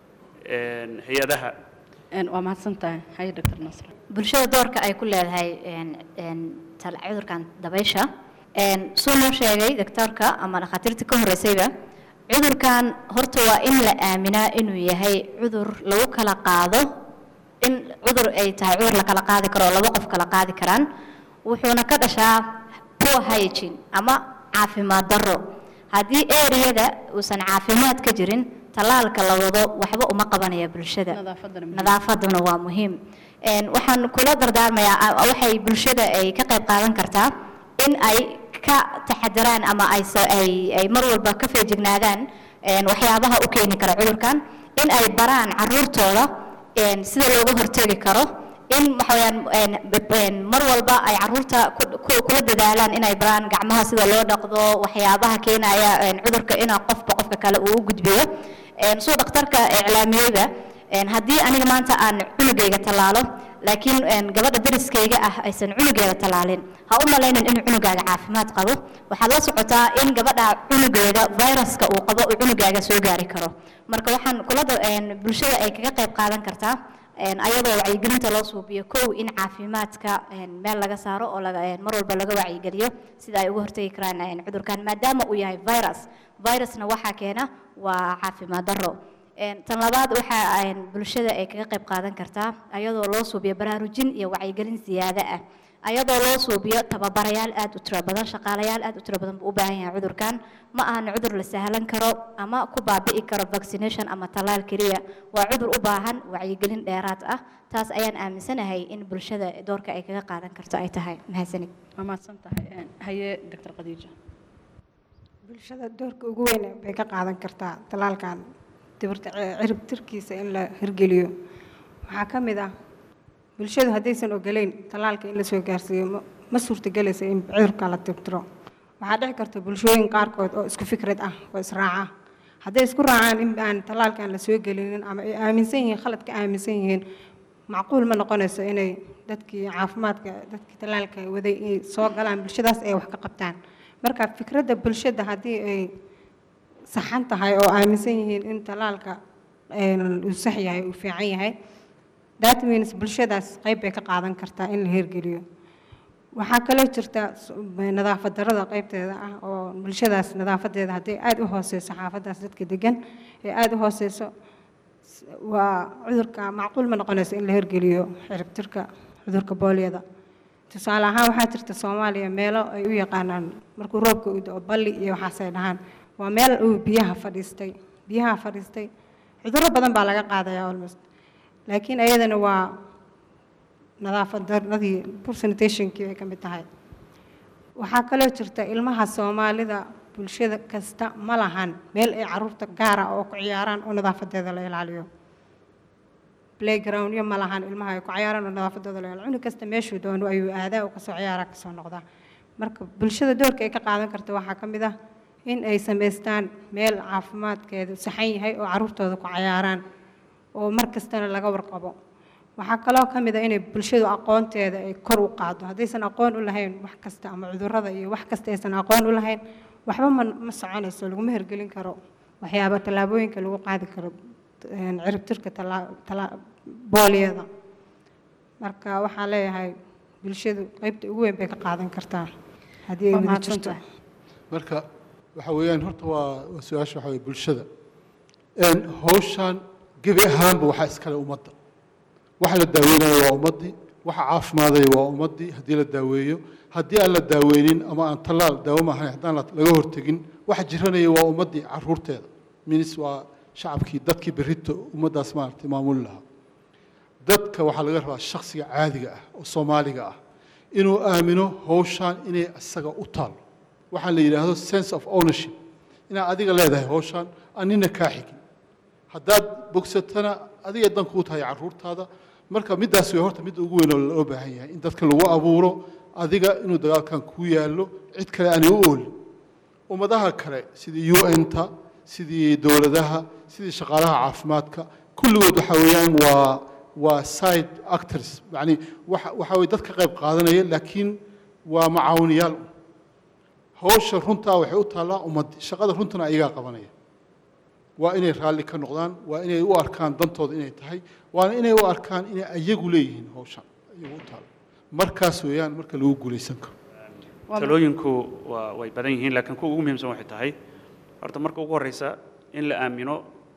een, hay-adaha En, waa mahadsan tahay haye doctor nasr bulshada doorka ay ku leedahay een- een tal- cudurkan dabaysha een, suu noo sheegay doctorka ama dhakhaatiirta ka horreysayba cudurkan horta waa in la aaminaa inuu yahay cudur lagu kala qaado in cudur ay tahay cudur la kala qaadi karo oo laba qof kala qaadi karaan wuxuuna ka dhashaa poor hygiene ama caafimaad darro haddii ereyada uusan caafimaad ka jirin tallaalka la wado waxba uma qabanaya bulshada nadaafadana muhiim. nadaafaduna waa muhiim Een, waxaan kula dardaarmayaa a- waxay bulshada ay ka qayb qaadan kartaa in ay ka taxadaraan ama ay sa- ay ay mar walba ka feejignaadaan een, waxyaabaha u keeni kara cudurkan in ay baraan caruurtooda een, sida looga hortegi karo in waxaweyaan een, b- een, mar walba ay caruurta ku- ku- kula dadaalaan inay baraan gacmaha sida loo dhaqdo waxyaabaha keenaya een, cudurka inaa qofba qofka kale uu u gudbiyo Een, suu dhakhtarka iclaamiyeyba een, haddii aniga maanta aan cunugayga tallaalo laakiin een, gabadha dariskayga ah aysan cunugeeda tallaalin ha u malaynin inuu cunugaaga caafimaad qabo waxaad la socotaa in gabadha cunugeeda viruska uu qabo uu cunugaaga soo gaari karo marka waxaan kula da- een, bulshada ay kaga qayb qaadan kartaa een, ayadoo wacyigelinta loo suubiyo kow in caafimaadka een, meel laga saaro oo laga- een, mar walba laga wacyigeliyo sida ay uga hortegi karaan een, cudurkan maadaama uu yahay virus virusna waxaa keena waa caafimaad darro Een, tan labaad waxa een, bulshada ay kaga qayb qaadan kartaa ayadoo loo suubiyo baraarujin iyo wacyigelin siyaado ah ayadoo loo suubiyo tababarayaal aad u tiro badan shaqaalayaal aad u tiro badan buu u baahan yahay cudurkan ma ahan cudur la sahlan karo ama ku baabi'i karo vaccination ama tallaal keliya waa cudur u baahan wacyigelin dheeraad ah taas ayaan aaminsanahay in bulshada doorka ay kaga qaadan karto ay tahay mahadsanid waa mahadsan tahay haye doctor khadiija bulshada doorka ugu weyn bay ka qaadan kartaa talaalkan dibirta cirib tirkiisa in la hirgeliyo waxaa ka mid ah bulshadu haddaysan ogoleyn talaalka in la soo gaarsiiyo ma- ma suurtagelaysa in cudurka la tirtiro waxaa dhici karta bulshooyin qaarkood oo isku fikrad ah oo israaca hadday isku raacaan in aan talaalkan la soo gelinin ama ay aaminsan yihiin khalad ka aaminsan yihiin macquul ma noqonayso inay dadkii caafimaadka dadkii talaalka waday inay soo galaan bulshadaas ay wax ka qabtaan marka fikradda bulshada haddii ay saxan tahay oo aaminsan yihiin in talaalka een, uu sax yahay uu fiican yahay that means bulshadaas qayb bay ka qaadan kartaa in la hirgeliyo waxaa kaloo jirta s- nadaafad darrada qaybteeda ah oo bulshadaas nadaafadeeda hadday aada u hooseyso xaafadaas dadka degan ee aada u hooseyso s- waa cudurka macquul ma noqonayso in la hirgeliyo ciribtirka cudurka booliyada tusaale ahaan waxaa jirta soomaaliya meelo ay u yaqaanaan markuu roobka u dao balli iyo waxaasay dhahaan waa meel uu biyaha fadhiistay biyaha fadhiistay cudurro badan baa laga qaadaya almost laakiin ayadana waa nadaafad darradii poor sanitationkii ay ka mid tahay waxaa kaloo jirta ilmaha soomaalida bulshada kasta ma lahan meel ay caruurta gaara oo ku ciyaaraan oo nadaafadeeda la ilaaliyo playgroundyo ma lahan ilmaha ay ku ciyaaraan oo nadaafadooda la ilaaliyo cunug kasta meeshuu doono ayuu aadaa oo kasoo ciyaaraa kasoo noqdaa marka bulshada doorka ay ka qaadan karta waxaa ka mid ah in ay samaystaan meel caafimaadkeedu saxan yahay oo caruurtooda ku ciyaaraan oo mar kastana laga warqabo waxaa kaloo ka mid a inay bulshadu aqoonteeda ay kor u qaado haddaysan aqoon u lahayn wax kasta ama cudurrada iyo wax kasta aysan aqoon u lahayn waxba ma ma soconayso laguma hirgelin karo waxyaaba tallaabooyinka lagu qaadi karo een, ciribtirka tallaa- tallaa- booliyada marka waxaan leeyahay bulshadu qaybta ugu weyn bay ka qaadan kartaa haddii ay Waa wada mahadsan jirto tahay. marka waxa weeyaan horta waa waa su-aasha waxa weye bulshada een hawshan gebi ahaanba waxaa iskale ummadda waxa la daaweynaya waa ummaddii waxa caafimaadaya waa ummaddii haddii la daaweeyo haddii aan la daaweynin ama aan tallaal daawo maahayn haddaan la- laga hortegin waxa jiranaya waa ummaddii caruurteeda minis waa shacabkii dadkii berrito ummaddaas maaragtay maamuli lahaa dadka waxaa laga rabaa shakhsiga caadiga ah oo soomaaliga ah inuu aamino hawshan inay isaga u taalo waxaa la yidhaahdo sense of ownership inaad adiga leedahay hawshan aan nina kaa xigin haddaad bogsatana adiga dan kuu tahay caruurtaada marka middaas way horta midda ugu weyn oo loo baahan yahay in dadka lagu abuuro adiga inuu dagaalkan kuu yaallo cid kale aanay u oolin ummadaha kale sidii un-ta sidii dowladaha sidii shaqaalaha caafimaadka kulligood waxa weeyaan waa waa side actors yani waxa waxa weye dad ka qayb qaadanaya laakiin waa macaawinayaal hawsha runtaa waxay u taallaa ummaddii shaqada runtana ayagaa qabanaya waa inay raalli ka noqdaan waa inay u arkaan dantooda inay tahay waana inay u arkaan inay ayagu leeyihiin hawshan ayagu u taalo markaas weeyaan marka lagu guulaysan karo talooyinku waa way badan yihiin laakiin kuwa ugu muhiimsan waxay tahay horta marka ugu horreysa in la aamino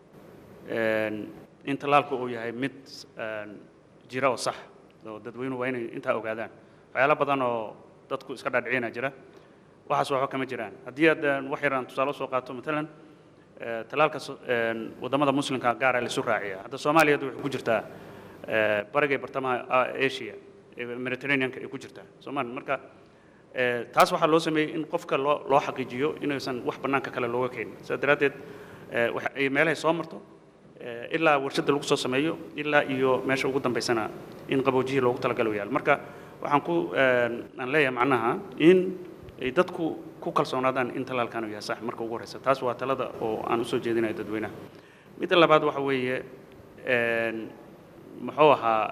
een, in tallaalku uu yahay mid een, jira oo sax oo dadweynuhu waa inay intaa ogaadaan waxyaalo badan oo dadku iska dhaadhicina jira waxaas waxba kama jiraan haddii aad een, wax yaraan tusaale soo qaato matalan ee, tallaalka so- een, waddamada muslimka gaara laisu raaciya hadda soomaaliya hadda waxay ku jirtaa ee, bariga iyo bartamaha a- asia ee mediterraneanka ay ku jirtaa soomaaliya marka ee, taas waxaa loo sameeyey in qofka loo loo xaqiijiyo inaysan wax bannaanka kale looga keenin sidaa daraaddeed ee, waxa ay meelahay soo marto ee, ilaa warshadda lagu soo sameeyo ilaa iyo meesha ugu dambaysana in qaboojiyihii loogu talagalo yaal marka waxaan ku een, aan leeyahay macnaha in ay dadku ku kalsoonaadaan in talaalkan uu yahay sax marka ugu horreysa taas waa talada oo aan usoo jeedinayo dadweynaha midda labaad waxa weeye een, muxuu ahaa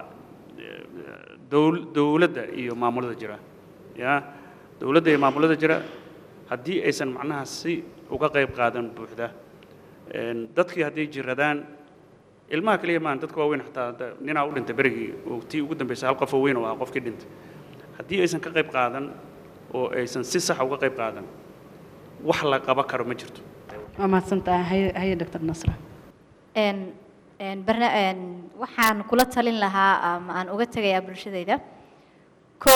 dowl- dowladda iyo maamulada jira ya dowladda iyo maamulada jira haddii aysan macnaha si uga qayb qaadan buuxda een, dadkii hadday jiradaan ilmaha keliya maahan dadka waaweyn xataa hadda ninaa u dhintay berigii oo tii ugu dambaysay hal qof oo weyn oo ahaa qofkii dhintay haddii aysan ka qayb qaadan oo aysan si sax uga qayb qaadan wax la qaban karo ma jirto waa mahadsantahay haye haye doctor nasra een een barna een waxaan kula talin lahaa ama aan uga tegayaa bulshadayda kow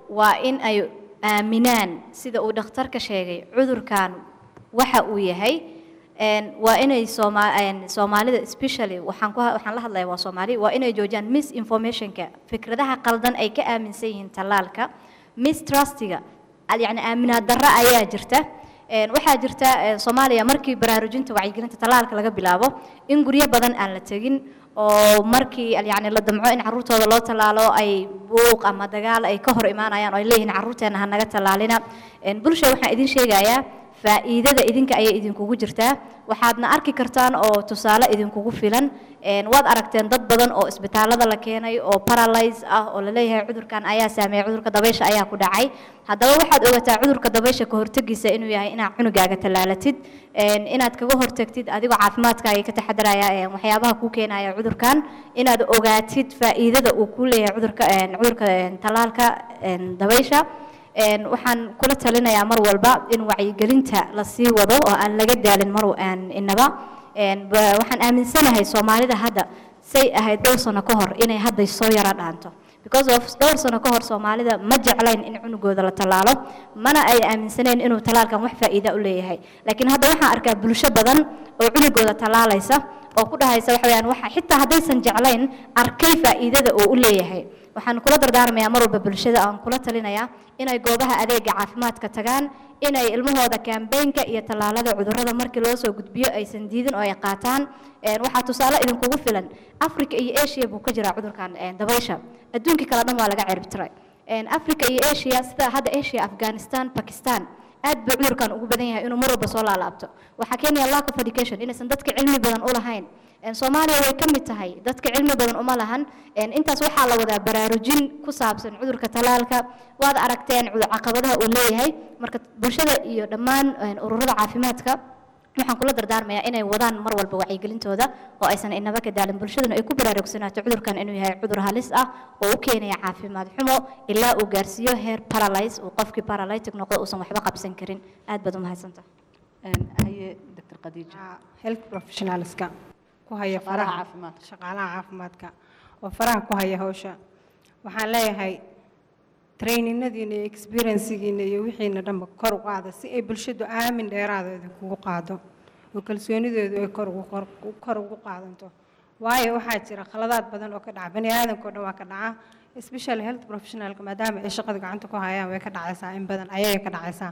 waa in ay aaminaan sida uu dhakhtarka sheegay cudurkan waxa uu yahay een, waa inay sooma een, soomaalida especially waxaan ku waxaan la hadlayaa waa soomaali waa inay joojiyaan misinformationka fikradaha qaldan ay ka aaminsan yihiin tallaalka mistrustiga al- yacni aaminaad darro ayaa jirta Een, waxaa jirta een, soomaaliya markii baraarujinta wacyigelinta tallaalka laga bilaabo in guryo badan aan la tegin oo markii al- yacni la damco in carruurtooda loo tallaalo ay buuq ama dagaal ay ka hor imaanayaan oo ay leeyihiin carruurteena ha naga tallaalina Een, bulsha waxaan idin sheegayaa faa'iidada idinka ayay idinkugu jirtaa waxaadna arki kartaan oo tusaale idinkugu filan Een, waad aragteen dad badan oo isbitaalada la keenay oo paralyze ah oo la leeyahay cudurkan ayaa saameeyay cudurka dabaysha ayaa ku dhacay haddaba waxaad ogataa cudurka dabaysha ka hortegiisa inuu yahay inaad cunugaaga tallaalatid Een, inaad kaga hortagtid adigoo caafimaadkaaga ka taxadaraya een, waxyaabaha kuu keenaya cudurkan inaad ogaatid faa'iidada uu ku leeyahay cudurka een, cudurka een, tallaalka een, dabaysha Een, waxaan kula talinayaa mar walba in wacyigelinta la sii wado oo aan laga daalin mar aan inaba Een, ba- waxaan aaminsanahay soomaalida hadda say ahayd dhowr sano ka hor inay hadda soo yara dhaanto because of dhowr sano ka hor soomaalida ma jeclayn in cunugooda la tallaalo mana ay aaminsaneen inuu tallaalkan wax faa'iida u leeyahay laakiin hadda waxaan arkaa bulsho badan oo cunugooda tallaalaysa oo ku dhahaysa waxa weeyaan waxa xitaa haddaysan jeclayn arkay faa'iidada uu u leeyahay waxaan kula dardaarmayaa mar walba bulshada aan kula talinayaa inay goobaha adeega caafimaadka tagaan inay ilmahooda kambeynka iyo tallaalada cudurrada markii loo soo gudbiyo aysan diidin oo ay qaataan Een, waxaa tusaale idinkugu filan africa iyo asia buu ka jiraa cudurkan een, dabaysha adduunkii kale dhan waa laga ciribtiray Een, africa iyo asia sida hadda asia afghanistan pakistan aad buu cudurkan ugu badan yahay inuu mar walba soo laalaabto waxaa keenaya lack of education inaysan dadka cilmi badan u lahayn Een, soomaaliya way ka mid tahay dadka cilmi badan uma lahan Een, intaas waxaa la wadaa baraarujin ku saabsan cudurka tallaalka waad aragteen cudur- caqabadaha uu leeyahay marka bulshada iyo dhammaan een, ururada caafimaadka waxaan kula dardaarmayaa inay wadaan mar walba wacyigelintooda oo aysan inaba ka daalin bulshaduna ay ku baraarugsanaato cudurkan inuu yahay cudur halis ah oo u keenaya caafimaad xumo ilaa uu gaarsiiyo heer paralyze uu qofkii paralytic noqdo uusan waxba qabsan karin aad baad u mahadsantahay Een, haye dr khadiija Waa health professionalska ku haya Shaqaalaha faraha caafimaadka. shaqaalaha caafimaadka oo faraha ku haya hawsha waxaan leeyahay traininadiina iyo experiencegiina iyo wixiina dhanba kor u qaada si ay bulshadu aamin dheeraada idinkugu qaado oo kalsoonideedu ay kor ugu kor- kor ugu qaadanto waayo waxaa jira khaladaad badan oo ka dhaca bani aadamka oo dhan waa ka dhaca especially health professionalka maadaama ay shaqada gacanta ku hayaan way ka dhacaysaa in badan ayay ka dhacaysaa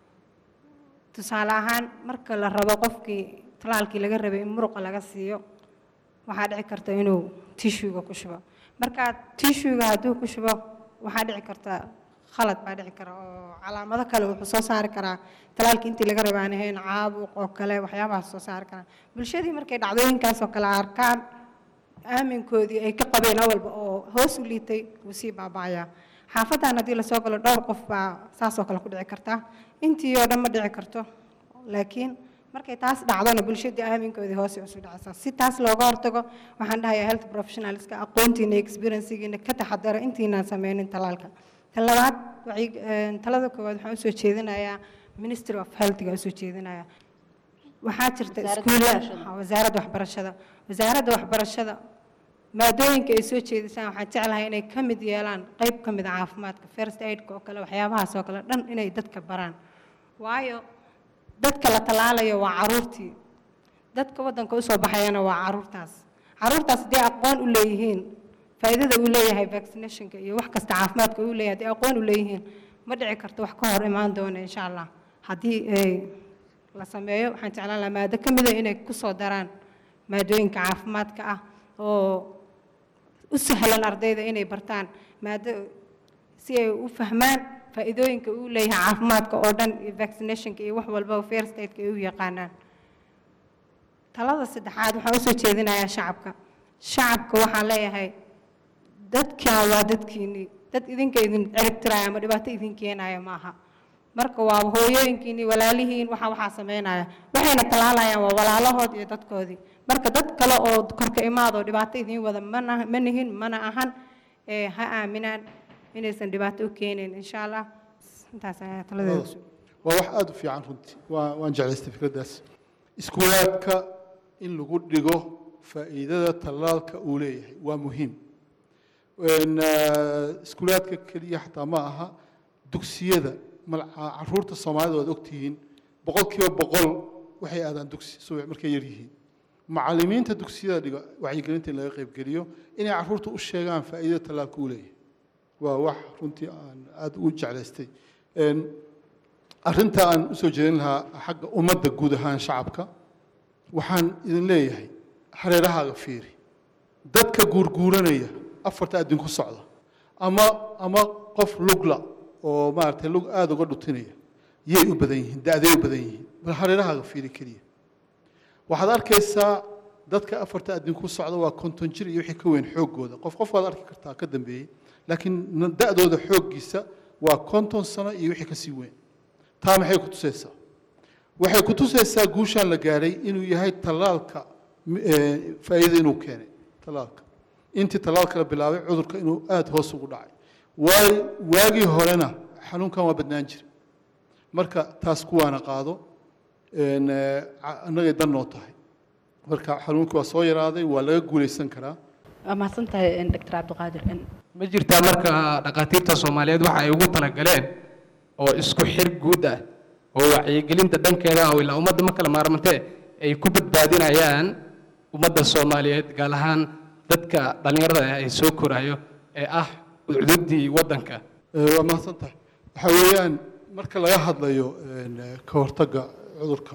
tusaale ahaan marka la rabo qofkii talaalkii laga rabay in muruqa laga siiyo waxaa dhici karta inuu tishuga ku shubo marka tishuga hadduu ku shubo waxaa dhici karta khalad baa dhici kara oo calaamado kale wuxuu soo saari karaa talaalkii intii laga rabay aan ahayn caabuq oo kale waxyaabahaas soo saari karaa bulshadii markay dhacdooyinkaas oo kale arkaan aaminkoodii ay ka qabeen awalba oo hoos u liitay wuu sii baaba'ayaa xaafadan haddii lasoo galo dhowr qof baa saasoo kale ku dhici karta intii oo dhan ma dhici karto laakiin markay taas dhacdona bulshadii aaminkoodii hoose usu dhacaysaa si taas looga hortago waxaan dhahayaa health professionalska aqoontiina iyo experiencegiina ka taxadara intiinaan sameynin talaalka tan labaad wacyi- een, talada koowaad waxaan usoo jeedinayaa ministry of healthga usoo jeedinayaa waxaa jirta Wasaaradda iskuulla waxbarashada. ha, wasaaradda waxbarashada wasaaradda waxbarashada maadooyinka ay soo jeedisaan waxaan jeclahay inay ka mid yeelaan qayb ka mid a caafimaadka first aidka oo kale waxyaabahaas oo kale dhan inay dadka baraan waayo dadka la tallaalayo waa caruurtii dadka waddanka usoo baxayana waa caruurtaas caruurtaas haddii aqoon u leeyihiin faa'iidada uu leeyahay vaccinationka iyo wax kasta caafimaadka uu leeyahay haddii aqoon u leeyihiin ma dhici karto wax ka hor imaan doona insha allah haddii ay la sameeyo waxaan jeclaan lahaa maado ka mida inay ku soo daraan maadooyinka caafimaadka ah oo u sahlan ardayda inay bartaan maado si ay u fahmaan faa'iidooyinka uu leeyahay caafimaadka oo dhan iyo vaccinationka iyo wax walba first aidka ay u yaqaanaan talada saddexaad waxaan usoo jeedinayaa shacabka shacabka waxaan leeyahay dadkan waa dadkiinnii dad idinka idin ciribtiraya ama dhibaato idin keenaya maaha marka waa hooyooyinkiinnii walaalihiin waxa waxaa sameynaya waxayna talaalayaan waa walaalahood iyo dadkoodii marka dad kale oo korka imaad oo dhibaato idiin wada mana ma nihin mana ahan ee ha aaminaan inaysan dhibaato u keenayn insha allah intaas ayaa taladeeda kusoo waa wax aada u fiican runtii waa waan jeclaystay fikraddaas iskuulaadka in lagu dhigo faa'iidada tallaalka uu leeyahay waa muhiim Een, eh, iskuulaadka keliya xataa ma aha dugsiyada mal- caruurta soomaalida waad ogtihiin boqolkiiba boqol waxay aadaan dugsi subax markay yar yihiin macallimiinta dugsiyada dhiga wacyigelinta in laga qaybgeliyo inay caruurta u sheegaan faa'iidada tallaalka uu leeyahay waa wax runtii aan aada u jeclaystay Een, arrinta aan usoo jeedin lahaa xagga ummadda guud ahaan shacabka waxaan idin leeyahay hareerahaaga fiiri dadka guurguuranaya afarta adin ku socda ama ama qof lugla oo maaragtay lug aada uga dhutinaya yay u badan yihiin da'day u badan yihiin bal hareerahaaga fiiri keliya waxaad arkaysaa dadka afarta adin ku socda waa konton jir iyo wixii ka weyn xooggooda qof qof waad arki kartaa ka dambeeyey laakiin na- da'dooda xooggiisa waa konton sano iyo wixii ka sii weyn taa maxay ku tusaysaa waxay ku tusaysaa guushaan la gaadhay inuu yahay tallaalka m- ee, faa'iido inuu keenay tallaalka intii tallaalka la bilaabay cudurka inuu aada hoos ugu dhacay waay waagii horena xanuunkan waa badnaan jira marka taas kuwaana qaado een, ee, ca- annagay dan noo tahay marka xanuunkii waa soo yaraaday waa laga guulaysan karaa waa mahadsan tahay doctor cabdiqaadir ma jirtaa marka dhakhaatiirta soomaaliyeed waxa ay ugu talagaleen oo isku xir guud ah oo wacyigelinta dhankeeda ah oo ilaa ummadda ma kala maarmantee ay ku badbaadinayaan ummadda soomaaliyeed gaar ahaan dadka dhallinyarada ah ee soo korayo ee ah cududii waddanka Ee, waa mahadsan tahay waxaa weeyaan marka laga hadlayo een, ee, ka hortagga cudurka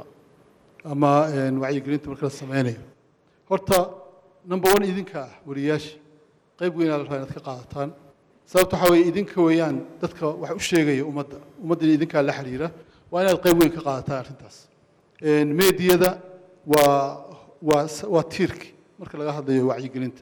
ama een, wacyigelinta marka la sameynayo horta number one idinka ah wariyaasha qayb weynaa la rabaa inaad ka qaadataan sababta waxaa weeye idinka weeyaan dadka wax u sheegaya ummadda ummaddana idinkaa la xiriira waa inaad qayb weyn ka qaadataan arrintaas Een, meediyada waa waa s- waa tiirki marka laga hadlayo wacyigelinta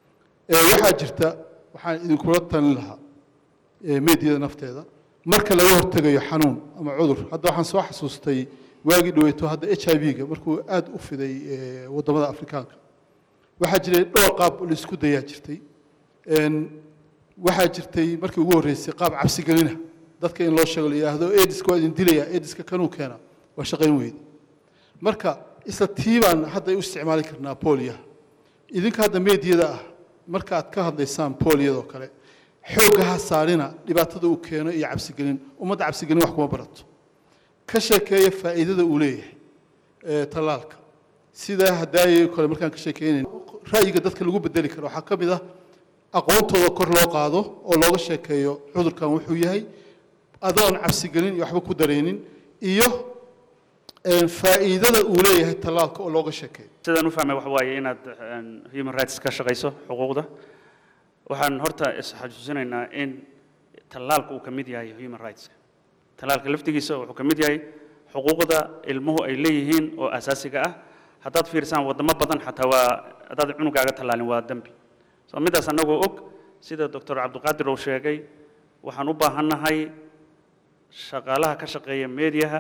Ee, waxaa jirta waxaan idinkula talin lahaa ee, meediyada nafteeda marka laga hortegayo xanuun ama cudur hadda waxaan soo xasuustay waagii dhaweyto hadda h i v-ga markuu aada u fiday ee, waddamada afrikaanka waxaa jiray dhowr qaab la isku dayaa jirtay Een, waxaa jirtay markii ugu horreysay qaab cabsigelina dadka in loo sheego la yidhaahdo ediska waa idin dilaya ediska kanuu keena waa shaqayn weyda marka isla tii baan hadda u isticmaali karnaa booliyaha idinka hadda meediyada ah marka aad ka hadlaysaan booliyadoo kale xoogga ha saarina dhibaatada uu keeno iyo cabsigelin ummadda cabsigelin wax kuma barato ka sheekeeya faa'iidada uu leeyahay ee tallaalka sida hadaayay kale markaan ka sheekeynayn ra'yiga dadka lagu bedeli karo waxaa ka mid ah aqoontooda kor loo qaado oo looga sheekeeyo cudurkan wuxuu yahay adoon cabsigelin iyo waxba ku dareenin iyo een, faa'iidada uu leeyahay tallaalka oo looga sheekeeyo sidaan u fahmay waxa waaye inaad een, human rights ka shaqayso xuquuqda waxaan horta isxasuusinaynaa in tallaalka uu ka mid yahay human rights tallaalka laftigiisa wuxuu ka mid yahay xuquuqda ilmuhu ay leeyihiin oo asaasiga ah haddaad fiirsaan waddamo badan xataa waa haddaad cunugaaga tallaalin waa dembi so midaas annagoo og sida doctor cabdiqaadir uu sheegay waxaan u baahannahay shaqaalaha ka shaqeeya meediyaha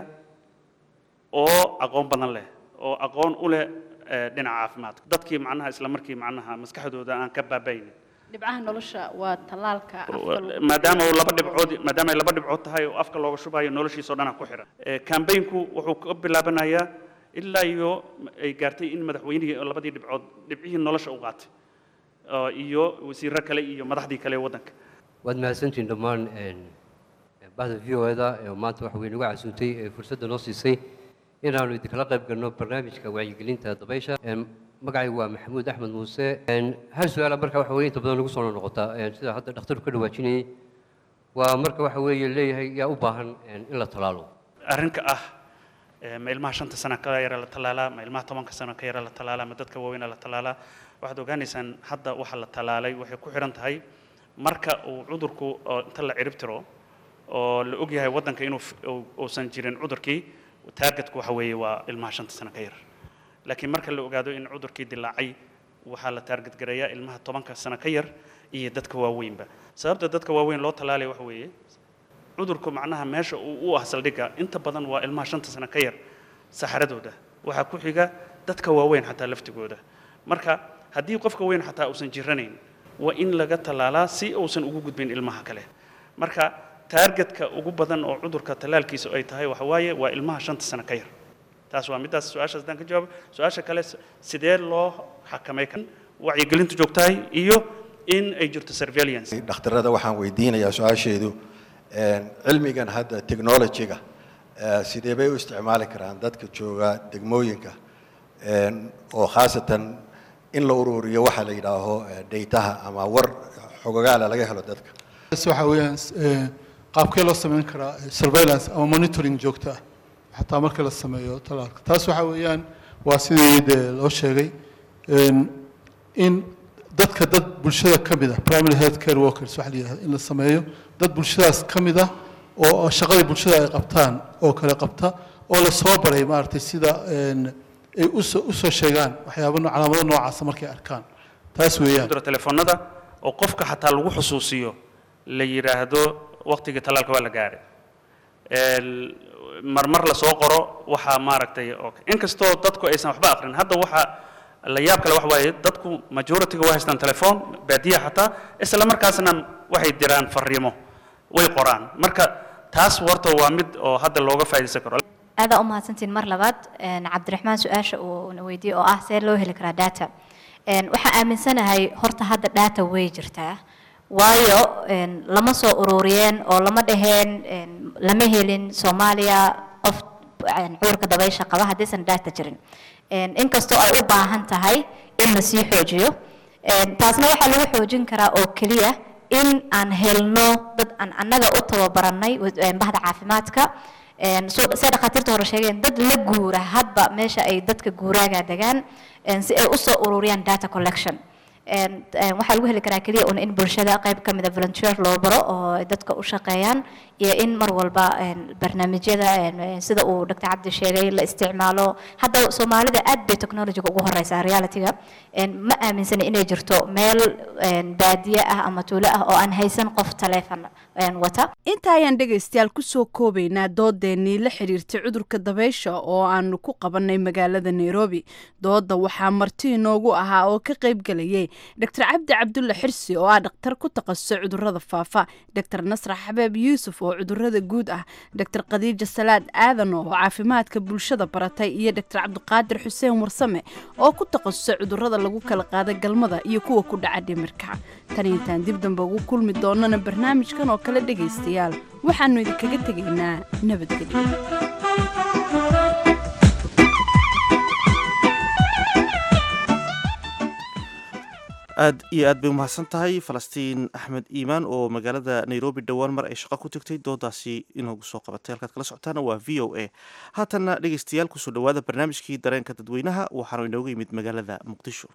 oo aqoon badan leh oo aqoon u leh eh, dhinaca caafimaadka dadkii macnaha isla markii macnaha maskaxdooda aan ka baabaynin dhibcaha nolosha waa tallaalka afka lagu- maadaama uu laba dhibcood maadaama ay laba dhibcood tahay oo afka looga shubayo noloshiisa oo dhan ku xiran kambaynku wuxuu ka bilaabanayaa ilaa iyo ay gaartay in madaxweynihii oo labadii dhibcood dhibcihii nolosha u qaatay oo iyo wasiirro kale iyo madaxdii kale ee waddanka waad mahadsantihiin dhammaan een, bahda v o da ee maanta waxa weyn uga casuuntay ee fursadda noo siisay inaanu idinkala qayb galno barnaamijka wacyigelinta dabaysha Een, magacaygu waa maxamuud axmed muuse Een, hal su-aala marka waxa weye inta badan nagu soo noqotaa Een, sida hadda dhakhtarku ka dhawaajinayay waa marka waxa weeye leeyahay yaa u baahan een, in la talaalo arrinka ah eh, ma ilmaha shanta sano ka yara la tallaalaa ma ilmaha tobanka sano ka yara la tallaalaa ma dadka waaweyna la tallaalaa waxaad ogaanaysaan hadda waxa la tallaalay waxay ku xiran tahay marka uu cudurku oo inta la cirib tiro oo la og yahay waddanka inuu f- uu- uusan jirin cudurkii taargetku waxa weeye waa ilmaha shanta sano ka yar laakiin marka la ogaado in cudurkii dilaacay waxaa la taarget gareeyaa ilmaha tobanka sano ka yar iyo dadka waaweynba sababta dadka waaweyn loo tallaalaya waxa weeye cudurku macnaha meesha uu u ah saldhigga inta badan waa ilmaha shanta sano ka yar saxaradooda waxaa ku xiga dadka waaweyn xataa laftigooda marka haddii qofka weyn xataa uusan jiranayn waa in laga tallaalaa si uusan ugu gudbin ilmaha kale marka taargetka ugu badan oo cudurka tallaalkiisa ay tahay waxa waaye waa ilmaha shanta sano ka yar taas waa middaas su-aashaas haddaan ka jawaabo su-aasha kale s- sidee loo xakamay kan wacyigelintu joogtahay iyo in ay jirto surveillance dhakhtarada waxaan weydiinayaa su-aasheedu cilmigan hadda technology-ga sidee bay u isticmaali karaan dadka jooga degmooyinka oo khaasatan in la ururiyo waxa la yidhaaho daytaha ama war xogogaala laga helo dadka waxa weeyaan qaabkee loo samayn karaa surveillance ama monitoring joogto ah xataa marka la sameeyo talaalka taas waxa weeyaan waa sidii dee loo sheegay in dadka dad bulshada ka mid ah primary health care workers waxa la yidhahda in la sameeyo dad bulshadaas ka mid ah oo shaqadii bulshada ay qabtaan oo kale qabta oo la soo baray maaragtay sida ay usoo usoo sheegaan waxyaaba calaamado noocaasa markay arkaan taas weeyaan diro telefoonada oo qofka xataa lagu xusuusiyo la yidhaahdo waqtigii talaalka waa la gaaray marmar la soo qoro waxaa maaragtay inkastoo dadku aysan waxba aqrin hadda waxa la yaab kale waxa waaye dadku majority-ga waa haystaan telefoon baadiya xataa isla markaasna waxay diraan fariimo way qoraan marka taas warta waa mid oo hadda looga faa'iidaysan karo aadaa u mahadsantiin mar labaad cabdiraxmaan su-aasha uu na weydiiyey oo ah see loo heli karaa data waxaan aaminsanahay horta hadda data way jirtaa waayo lama soo ururiyeen oo lama dhaheen lama helin soomaaliya qof cudurka dabaysha qaba haddaysan data jirin inkastoo ay u baahan tahay in la sii xoojiyo taasna waxaa lagu xoojin karaa oo keliya in aan helno dad aan annaga u tababaranay bahda caafimaadka say dhakhaatiirta hore sheegeen dad la guura hadba meesha ay dadka guuraaga degaan si ay usoo ururiyaan data collection waxaa lagu heli karaa keliya un in bulshada qayb ka mida volunteer loo baro oo dadka u shaqeeyaan iyo in mar walba barnaamijyada sida uu dr cabdi sheegay la isticmaalo hadda soomaalida aad bay technologyga ugu horeysaa realityga ma aaminsana inay jirto meel baadiye ah ama tuulo ah oo aan haysan qof taleefon wata inta ayaan dhegaystayaal kusoo koobaynaa doodeenii la xiriirtay cudurka dabaysha oo aanu ku qabanay magaalada nairobi dooda waxaa marti inoogu ahaa oo ka qaybgelayay dr cabdi cabdulle xirsi oo ah dhakhtar ku takhasusay cudurada faafa dr nasra xabeeb yuusuf oo cudurada guud ah dr khadiija salaad aadan oo caafimaadka bulshada baratay iyo dr cabdiqaadir xuseen warsame oo ku takhasusay cudurada lagu kala qaada galmada iyo kuwa ku dhaca dhimirka tan intaan dib dambe ugu kulmi doonana barnaamijkan oo kale dhegaystayaal waxaanu idinkaga tegaynaa nabadgelyo aad iyo aad bay umahadsan tahay falastiin axmed iimaan oo magaalada nairobi dhowaan mar ay shaqo ku tagtay doodaasi inoogu soo qabatay halkaad kala socotaana waa v o a haatanna dhegaystayaal kusoo dhowaada barnaamijkii dareenka dadweynaha waxaanu inooga yimid magaalada muqdisho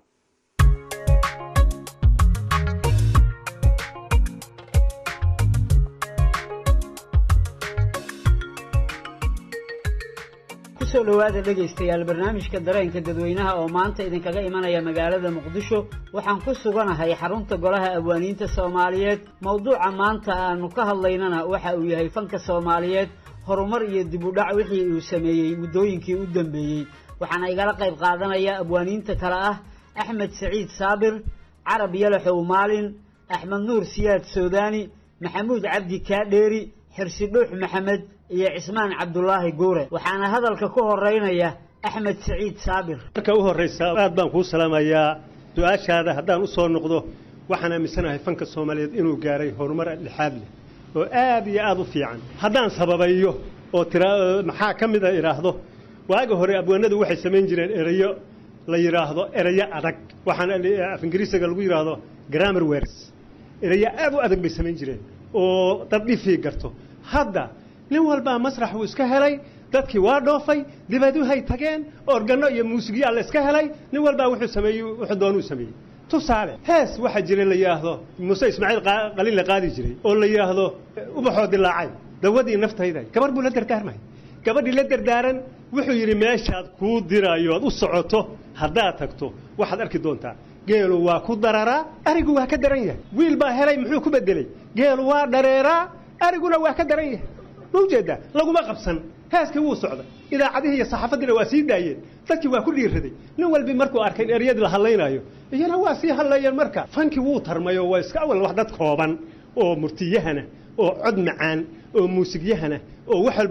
kusoo dhowaada dhegaystayaal barnaamijka dareenka dadweynaha oo maanta idinkaga imanaya magaalada muqdisho waxaan ku suganahay xarunta golaha abwaaniinta soomaaliyeed mowduuca maanta aanu ka hadlaynana waxa uu yahay fanka soomaaliyeed horumar iyo dib u dhac wixii uu sameeyey muddooyinkii u dambeeyey waxaana igala qayb qaadanaya abwaaniinta kale ah axmed saciid saabir carab yalaxow maalin axmed nuur siyaad soodaani maxamuud cabdi kaadheeri xirsi dhuux maxamed iyo cismaan cabdulaahi guure waxaana hadalka ku horeynaya axmed saciid saabir marka u horraysa aad baan kuu salaamayaa su-aashaada haddaan u soo noqdo waxaan aaminsanahay fanka soomaaliyeed inuu gaaray horumar dhexaad leh oo aad iyo aad u fiican haddaan sababayo oo tira maxaa ka mid a idhaahdo waaga hore abwaanadu waxay samayn jireen erayo la yidhaahdo erayo adag waxaana af ingiriisiga lagu yidhaahdo grammar words erayo aad u adag bay samayn jireen oo dad dhifii garto hadda nin walbaa masrax uu iska helay dadkii waa dhoofay dibaduhay tageen organo iyo muusigyaa la iska helay nin walbaa wuxuu sameeyey wuxuu doonuu sameeyey tusaale hees waxaa jira la yidhaahdo muuse ismaaciil qalin la qaadi jiray oo la yidhaahdo ubaxoo dilaacay dawadii naftayda gabar buu la dardaarmay gabadhii la dardaaran wuxuu yidhi meeshaad kuu dirayo aad u socoto haddaad tagto waxaad arki doontaa geelu waa ku dararaa arigu waa ka daran yahay wiil baa helay muxuu ku bedelay geelu waa dhareeraa ariguna waa ka daran yahay ma ujeedaa laguma qabsan heeskii wuu socday idaacadihii iyo saxaafaddiina waa sii daayeen dadkii waa ku dhiiraday nin walbi markuu arkay in eryadii la hadlaynayo iyana waa sii hadlayeen marka fankii wuu tarmayo waa iska awal wax dad kooban oo murtiyahana oo cod macaan oo muusigyahana oo wax walba ku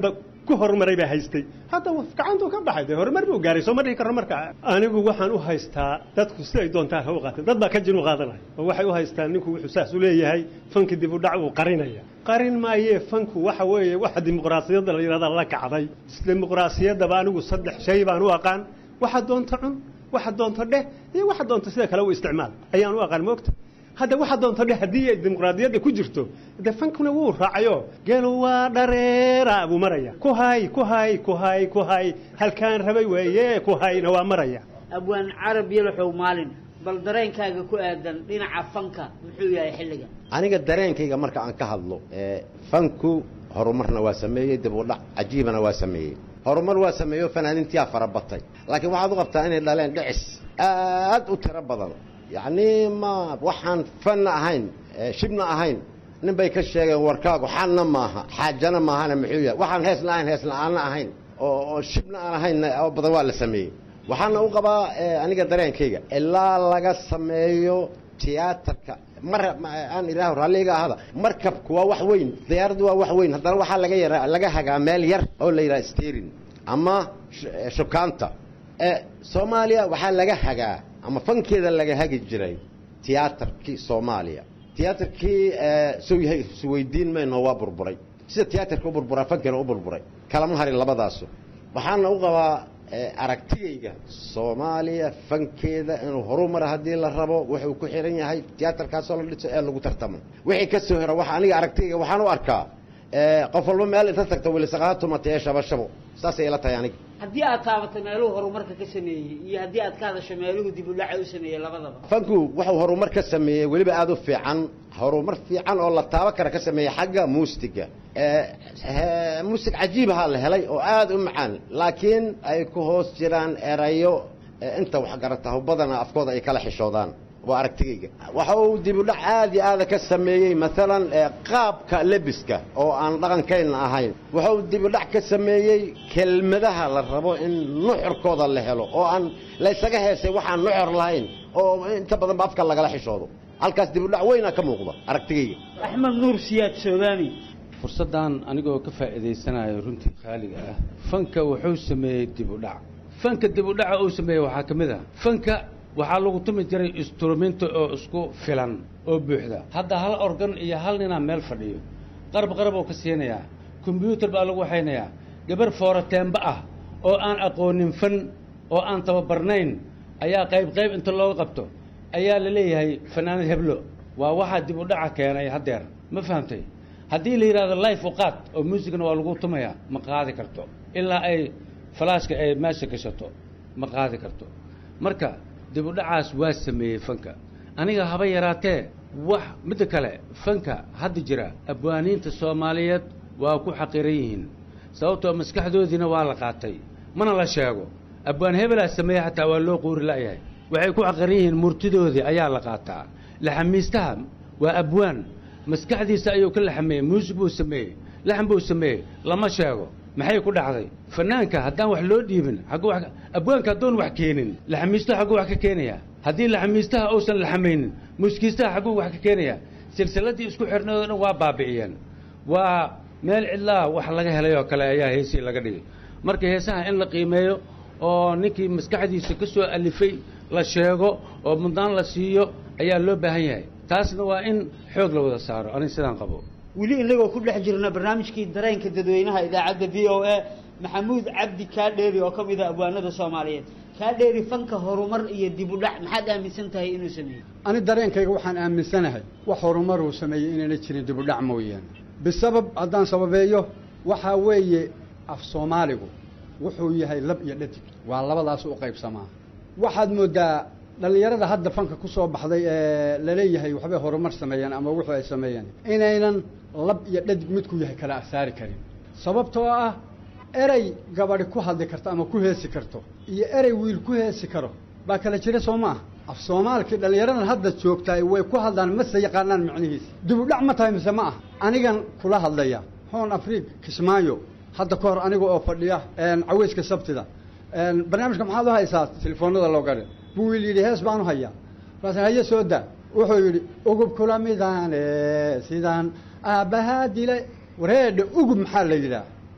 ku horumaray baa haystay hadda gacantuu ka baxay dee horumar buu gaaray soo ma dhihi karno marka anigu waxaan u haystaa dadku siday doontaan ha u qaateen dad baa ka jin u qaadanaya oo waxay u haystaan ninku wuxuu saas u leeyahay fanki dib u dhac uu qarinaya qarin maayee fanku waxa weeye waxa dimuqraasiyadda la yidhahda la kacday dimuqraasiyaddaba anigu saddex shay baan u aqaan waxa doonto cun waxa doonto dheh iyo waxa doonto sida kale u isticmaal ayaan u aqaan moogta hadda waxa doonto dheh haddii ay dimuqraadiyadda ku jirto dee fankuna wuu raacayo geelu waa dhareera buu maraya ku hay ku hay ku hay ku hay halkaan rabay weeye ku hayna waa maraya abwaan carab yalaxow maalin bal dareenkaaga ku aadan dhinaca fanka muxuu yahay xilligan aniga dareenkayga marka aan ka hadlo ee fanku horumarna waa sameeyey dib u dhac cajiibana waa sameeyey horumar waa sameeyo fanaaniintiyaa farabatay laakiin waxaad u qabtaa inay dhaleen dhicis aad u tiro badan yacni ma waxaan fanna ahayn ee shibna ahayn nin bay ka sheegeen warkaagu xanna maaha xaajana maahana muxuu yahay waxaan hees la-ahayn hees la-aanna ahayn oo oo shibna aan ahayn oo badan waa la sameeyey waxaana u qabaa ee, aniga dareenkayga ilaa laga sameeyo tiyaatarka mar ma- aan idhaaho raalliga ahada markabku waa wax weyn diyaaraddu waa wax weyn haddana waxaa laga yara laga hagaa meel yar oo la yidhaha sterin ama sh- eh, shukaanta ee soomaaliya waxaa laga hagaa ama fankeeda laga hagi jiray tiyaatarkii soomaaliya tiyaatarkii ee, soo yahay isweydiin mayno waa burburay sida tiyaatarka u burburaa fankeena u burburay kalama harin labadaasu waxaana u qabaa ee, aragtigayga soomaaliya fankeeda inuu horumar haddii la rabo wuxuu ku xiran yahay tiyaatarkaasoo la dhiso ee lagu tartamo wixii ka soo hera waxa aniga aragtigayga waxaan u arkaa ee, qof walba meel inta tagta wilisaqaha tumatee shabashabo saasay ila tahay aniga haddii aad taabato meeluhu horumarka ka sameeyey iyo haddii aad ka hadasho meeluhu dib u dhaca u sameeyey labadaba fanku wuxuu horumar ka sameeyey weliba aada u fiican horumar fiican oo la taabo kara ka sameeyey xagga muusiga ee he- muusig cajiibaha la helay oo aada u macaan laakiin ay ku hoos jiraan erayo ee inta waxgarata badana afkooda ay kala xishoodaan waa aragtigayga waxa uu dib u dhac aad iyo aada ka sameeyey maalan ee qaabka lebiska oo aan dhaqankayna ahayn waxa uu dib u dhac ka sameeyey kelmadaha la rabo in nuxurkooda la helo oo aan laysaga heesay waxaan nuxur lahayn oo inta badan ba afka lagala xishoodo halkaas dib u dhac weynaa ka muuqda aragtigayga axmed nuur siyaad soodaani fursaddan anigoo ka faa'iidaysanayo runtii khaaliga ah fanka wuxuu sameeyey dib u dhac fanka dib u dhaca uu sameeyey waxaa ka mid ah fanka waxaa lagu tumi jiray instruminto oo isku filan oo buuxda hadda hal organ iyo hal ninaa meel fadhiyo qarab qarab oo ka siinayaa kombyuutar baa lagu waxaynayaa gabar fooroteenba ah oo aan aqoonin fan oo aan tababarnayn ayaa qayb qayb inta looga qabto ayaa la leeyahay fanaanad heblo waa waxaa dib u dhaca keenay haddeer ma fahamtay haddii la yidhahdo life u qaad oo muusigana waa lagu tumayaa ma qaadi karto ilaa ay falaashka ay meesha gashato ma qaadi karto marka dib u dhacaas waa sameeyey fanka aniga haba yaraatee wax midda kale fanka hadda jira abwaaniinta soomaaliyeed waa ku xaqiran yihiin sababtoo maskaxdoodiina waa la qaatay mana la sheego abwaan hebelaa sameeye xataa waa loo quuri la'yahay waxay ku xaqiran yihiin murtidoodii ayaa la qaataa laxamiistaha waa abwaan maskaxdiisa ayuu ka laxameeyey muusig buu sameeyey laxan buu sameeyey lama sheego maxay ku dhacday fanaanka haddaan wax loo dhiibin xaggu wax abwaanka haddoon wax keenin laxamiistaha xagguu wax ka keenaya haddii laxamiistaha uusan laxamaynin muuskiistaha xagguu wax ka keenaya silsiladii isku xirnaydoo dhan waa baabi'iyeen waa meel cidlaa wax laga helay oo kale ayaa heesii laga dhigay marka heesaha in la qiimeeyo oo ninkii maskaxdiisa ka soo alifay la sheego oo mudnaan la siiyo ayaa loo baahan yahay taasna waa in xoog la wada saaro aniga sidaan qabo weli inagoo ku dhex jirna barnaamijkii dareenka dadweynaha idaacadda v o a maxamuud cabdi kaadheeri oo ka mid a abwaanada soomaaliyeed kaadheeri fanka horumar iyo dib u dhac maxaad aaminsan tahay inuu sameeyey ani dareenkayga waxaan aaminsanahay wax horumar uu sameeyey inayna jirin dib u dhac mooyaane bisabab haddaan sababeeyo waxaa weeye af soomaaligu wuxuu yahay lab iyo dhadig waa labadaas u qaybsamaa waxaad moodaa dhallinyarada hadda fanka ku soo baxday ee laleeyahay waxbay horumar sameeyeen ama wuxuu ay sameeyeen inaynan lab iyo dhadig midku yahay kala asaari karin sababtoo ah erey gabadhi ku hadli karto ama ku heesi karto iyo erey wiil ku heesi karo baa kala jira soo ma ah af soomaalkii dhallinyaradan hadda joogtaay way ku hadlaan mase yaqaanaan macnihiisa dib u dhac ma tahay mise ma ah anigan kula hadlaya hoon afriig kismaayo hadda ka hor aniga oo fadhiya caweyska sabtida barnaamijka maxaad u haysaa telefoonada loo garin buu wiil yidhi hees baan u hayaa markaas haye soo daa wuxuu yidhi ugub kula midaane sidaan aabbahaa dilay wareedha ugub maxaa la yidhaah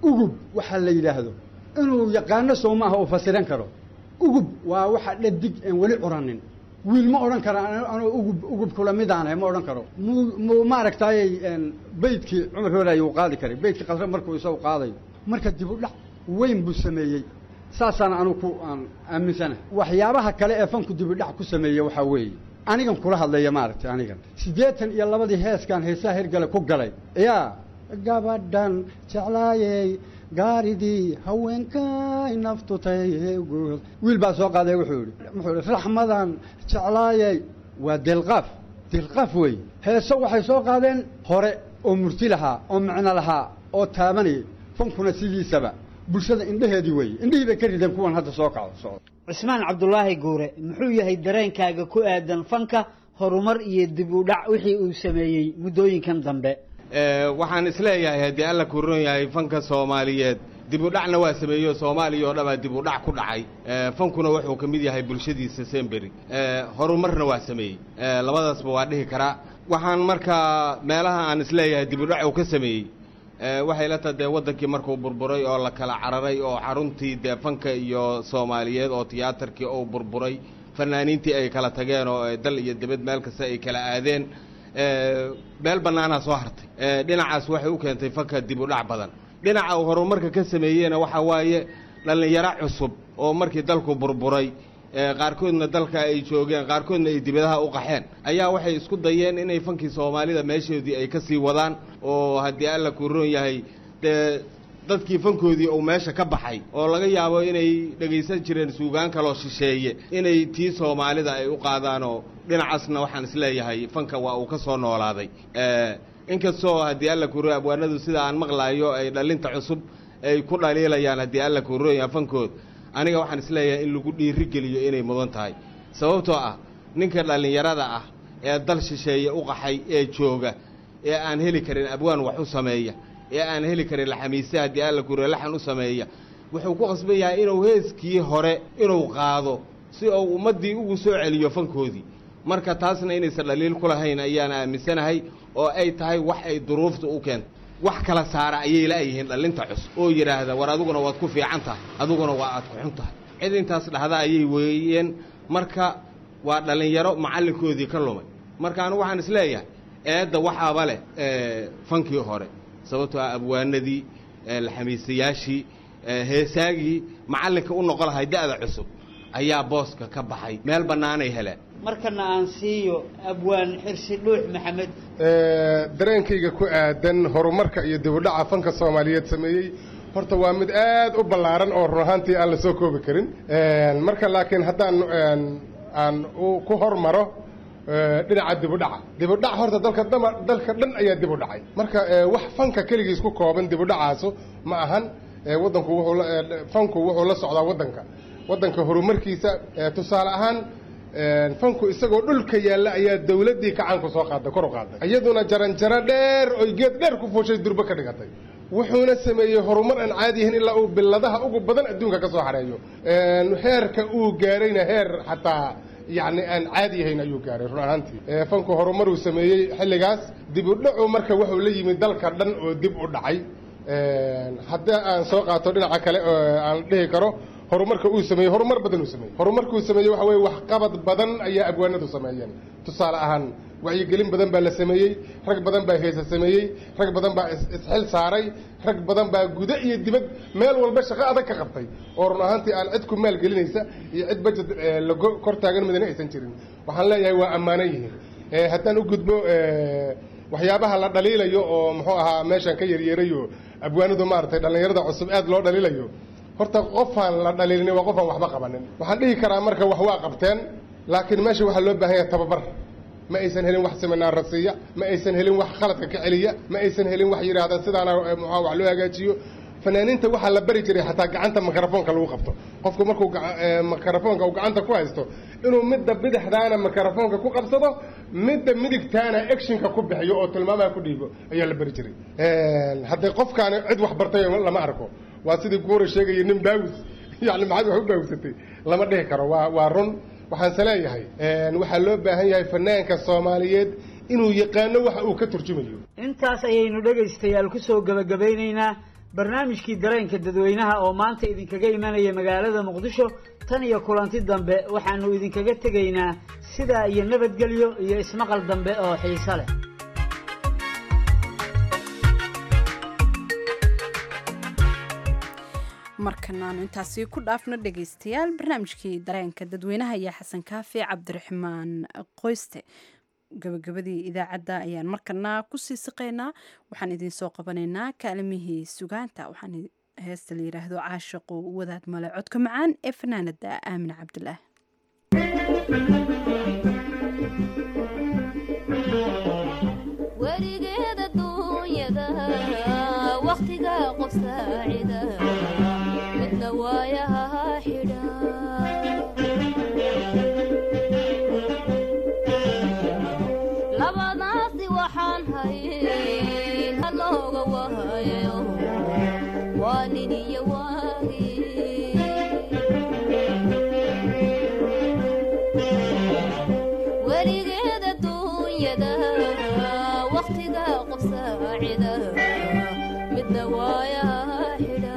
ugub waxaa la yidhaahdo inuu yaqaano soo maaha uu fasiran karo ugub waa waxa dhadig aan weli curanin wiil ma odhan kara anuu ugub ugub kula midaanahay ma odhan karo muu muu maaragtaayey beydkii cumar hoolaaye uu qaadi karay beydkii qasre markuu isagu qaadayo marka dib u dhac weyn buu sameeyey saasaan anugu ku aan aaminsanahay waxyaabaha kale ee fanku dib u dhac ku sameeye waxaa weeye anigan kula hadlaya maaragtay anigan siddeetan iyo labadii heeskan heesaha hirgale ku galay yaa gabadhan jeclaayey gaaridii haweenkay naftutay guud wiil baa soo qaaday wuxuu yidhi wuxuu yidhi raxmadan jeclaayey waa delqaaf delqaaf weeye heeso waxay soo qaadeen hore oo murti lahaa oo micno lahaa oo taabanayay fankuna sidiisaba bulshada indheheedii weeye indhihii bay ka rideen kuwan hadda soo kacdo socdo cismaan cabdulaahi guure muxuu yahay dareenkaaga ku aadan fanka horumar iyo dib u dhac wixii uu sameeyey muddooyinkan dambe waxaan isleeyahay haddii alla ku ron yahay fanka soomaaliyeed dib u dhacna waa sameeyo soomaaliya oo dhabaa dib u dhac ku dhacay fankuna wuxuu ka mid yahay bulshadiisa semberi horumarna waa sameeyey labadaasba waa dhihi karaa waxaan markaa meelaha aan isleeyahay dib u dhac uu ka sameeyey waxay la taha dee waddankii markuu burburay oo la kala cararay oo xaruntii dee fanka iyo soomaaliyeed oo tiyaatarkii uu burburay fanaaniintii ay kala tageen oo dal iyo dibad meel kasta ay kala aadeen meel bannaanaa soo hartay dhinacaas waxay u keentay fanka dib u dhac badan dhinaca uu horumarka ka sameeyeyna waxaa waaye dhallinyaro cusub oo markii dalku burburay qaarkoodna dalka ay joogeen qaarkoodna ay dibadaha u qaxeen ayaa waxay isku dayeen inay fankii soomaalida meeshoodii ay ka sii wadaan oo haddii alla kuu roon yahay dee dadkii fankoodii uu meesha ka baxay oo laga yaabo inay dhegaysan jireen suugaan kaloo shisheeye inay tii soomaalida ay u qaadaan oo dhinacaasna waxaan isleeyahay fanka waa uu ka soo noolaaday inkastoo haddii alla kuu roon abwaanadu sida aan maqlaayo ay dhalinta cusub ay ku dhaliilayaan haddii alla kuu roon yahay fankood aniga waxaan isleeyahay in lagu dhiiri geliyo inay mudan tahay sababtoo ah ninka dhallinyarada ah ee dal shisheeye u qaxay ee jooga ee aan heli karin abwaan wax u sameeya ee aan heli karin laxamiise haddii alla kure laxan u sameeya wuxuu ku qasban yahay inuu heeskii hore inuu qaado si uu ummaddii ugu soo celiyo fankoodii marka taasna inaysan dhaliil ku lahayn ayaan aaminsanahay oo ay tahay wax ay duruufta u keento wax kala saara ayay la'yihiin dhallinta cusub oo yidhaahda war adiguna waad ku fiican tahay adiguna waa aad ku xun tahay cid intaas dhahda ayay weeyeen marka waa dhallinyaro macallinkoodii ka lumay marka anigu waxaan isleeyahay eedda waxaaba leh fankii hore sababtoo ah abwaanadii laxamiisayaashii heesaagii macallinka u noqon lahay da'da cusub ayaa booska ka baxay meel bannaanay heleen markana aan siiyo abwaan xirsi dhuux maxamed dareenkayga ku aadan horumarka iyo dibudhaca fanka soomaaliyeed sameeyey horta waa mid aad u ballaaran oo run ahaantii aan la soo koobi karin marka laakiin haddaan aan ku hormaro dhinaca dibudhaca dibudhac horta dalka dama dalka dhan ayaa dib u dhacay marka wax fanka keligiis ku kooban dibudhacaasu ma ahan waddanku wuxuu fanku wuxuu la socdaa waddanka waddanka horumarkiisa tusaale ahaan fanku isagoo dhulka yaalla ayaa dawladdii kacaanku soo qaaday kor u qaaday iyaduna jaranjaro dheer oy geed dheer ku fuushay durbo ka dhigatay wuxuuna sameeyey horumar aan caadi yahin ilaa uu biladaha ugu badan adduunka ka soo xareeyo heerka uu gaarayna heer xataa yacni aan caadi yahayn ayuu gaaray run ahaantii fanku horumaruu sameeyey xilligaas dib u dhacu marka wuxuu la yimid dalka dhan oo dib u dhacay haddii aan soo qaato dhinaca kale aan dhihi karo horumarka uu sameeyey horumar badan uu sameeyey horumarkuu sameeyey waxa weye waxqabad badan ayaa abwaanadu sameeyeen tusaale ahaan wacyigelin badan baa la sameeyey rag badan baa heesa sameeyey rag badan baa isxil saaray rag badan baa gudo iyo dibad meel walba shaqo adag ka qabtay oo run ahaantii aan cid ku maal gelinaysa iyo cid bajet lago kor taagan midna aysan jirin waxaan leeyahay waa ammaanan yihiin haddaan u gudbo waxyaabaha la dhaliilayo oo muxuu ahaa meeshaan ka yaryeerayo abwaanadu maaragtay dhallinyarada cusub aad loo dhaliilayo horta qofaan la dhaliilin waa qofaan waxba qabanin waxaan dhihi karaa marka wax waa qabteen laakiin meesha waxaa loo baahan yahay tababar ma aysan helin wax seminaar rasiiya ma aysan helin wax khaladka ka celiya ma aysan helin wax yidhaahda sidaana muxua wax loo hagaajiyo fanaaniinta waxaa la bari jiray xataa gacanta mikrofoonka lagu qabto qofku markuu mikrofoonka uu gacanta ku haysto inuu midda bidixdaana mikrofoonka ku qabsado midda midigtaana actionka ku bixiyo oo tilmaamaha ku dhiibo ayaa la bari jiray hadday qofkaani cid wax bartay lama arko waa sidii guura sheegaya nin baawis yani maxaad wax u baawisatay lama dhihi karo waa waa run waxaanse leeyahay waxaa loo baahan yahay fanaanka soomaaliyeed inuu yaqaano waxa uu ka turjumayo intaas ayaynu dhegaystayaal ku soo gebagabaynaynaa barnaamijkii dareenka dadweynaha oo maanta idinkaga imanaya magaalada muqdisho tan iyo kulanti dambe waxaanu idinkaga tegaynaa sidaa iyo nabadgelyo iyo ismaqal dambe oo xiiso leh markanaanu intaasi ku dhaafno dhegaystayaal barnaamijkii dareenka dadweynaha ayaa xasan kaafi cabdiraxmaan qoyste gabagabadii idaacadda ayaan markana kusii siqaynaa waxaan idinsoo qabanaynaa kaalimihii sugaanta waxaan heesta la yidhaahdo caashaqo wadaad male codka macaan ee fanaanada aamine cabdilaah werigeeda duunyada wakhtiga qof saacida midna waayaha xidha labadaasi waxaan hayn halooga wahayo waa nin iyo waagi werigeeda duunyada wakhtiga qof saacida midna waayaha xidha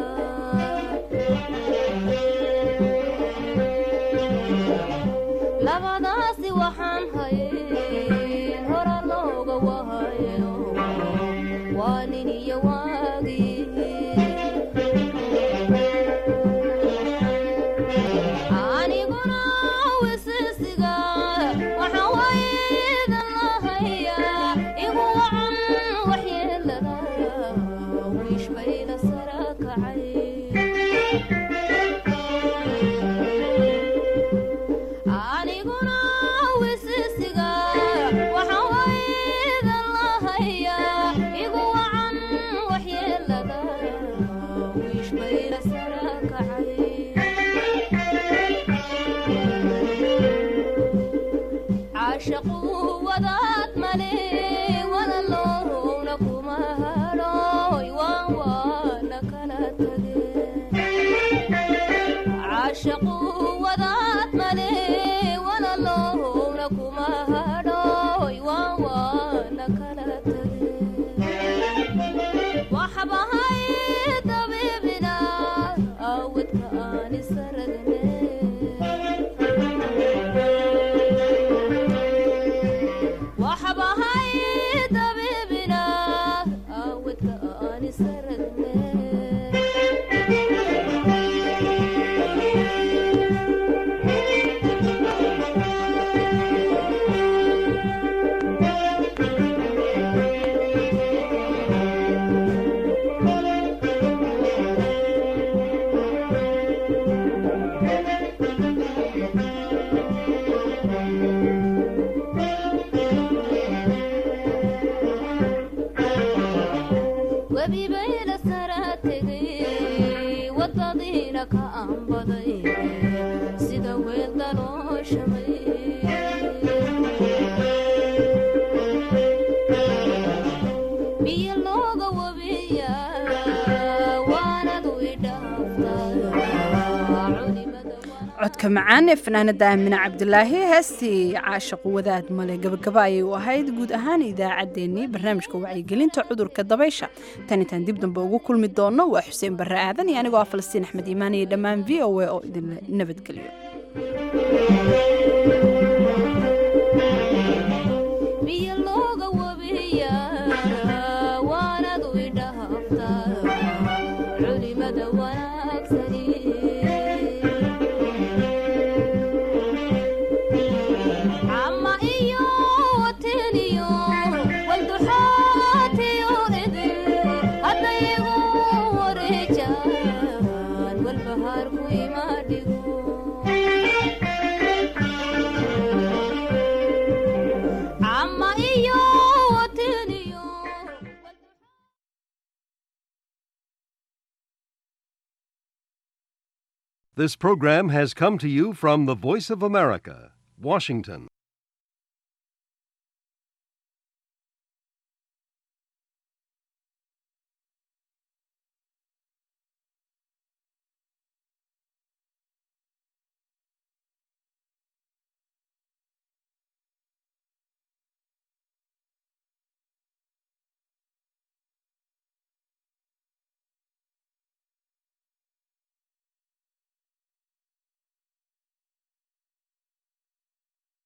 labadaasi waxaan hayn hora looga wahayo waa nin iyo waagi aniguna wisisiga waxaan waydan lahayaa igu wacan waxyeelada wiish bayla sara kacay aniguna wisisiga waxaan waydan lahayaa igu wacan waxyeelada wiish bayla sara kacay caashaqu wadaad male wadaloowna kuma hadhooy waan waana kala tageen caashaqu wadaad male wadaloowna kuma hadhooy waan waana kala tageen waxbahay dabiibina awadka aan isaragne waxbahay dabiibina awadka aan isaragne webibayla sara tegay wadadiina ka aanbaday sida weel dalooshamay biyo looga wabiya waanadu codka macaan ee fanaanada aamine cabdilaahi heestii caashaqu wadaad male gabagaba ayay u ahayd guud ahaan idaacaddeenii barnaamijka wacyigelinta cudurka dabaysha tan intaan dib dambe ugu kulmi doono waa xuseen barre aadan iyo anigoo ah falastiin axmed iimaan iyo dhammaan v o a oo idinla nabadgeliyo biyo looga wabiya waanadu idhaaftaa culimada wanaagsani cama iyo wateniyo walduxaatiyo idin haddaygu wareejaan walbahaarku imaadhigo cama iyo wateniyo This program has come to you from the Voice of America, Washington.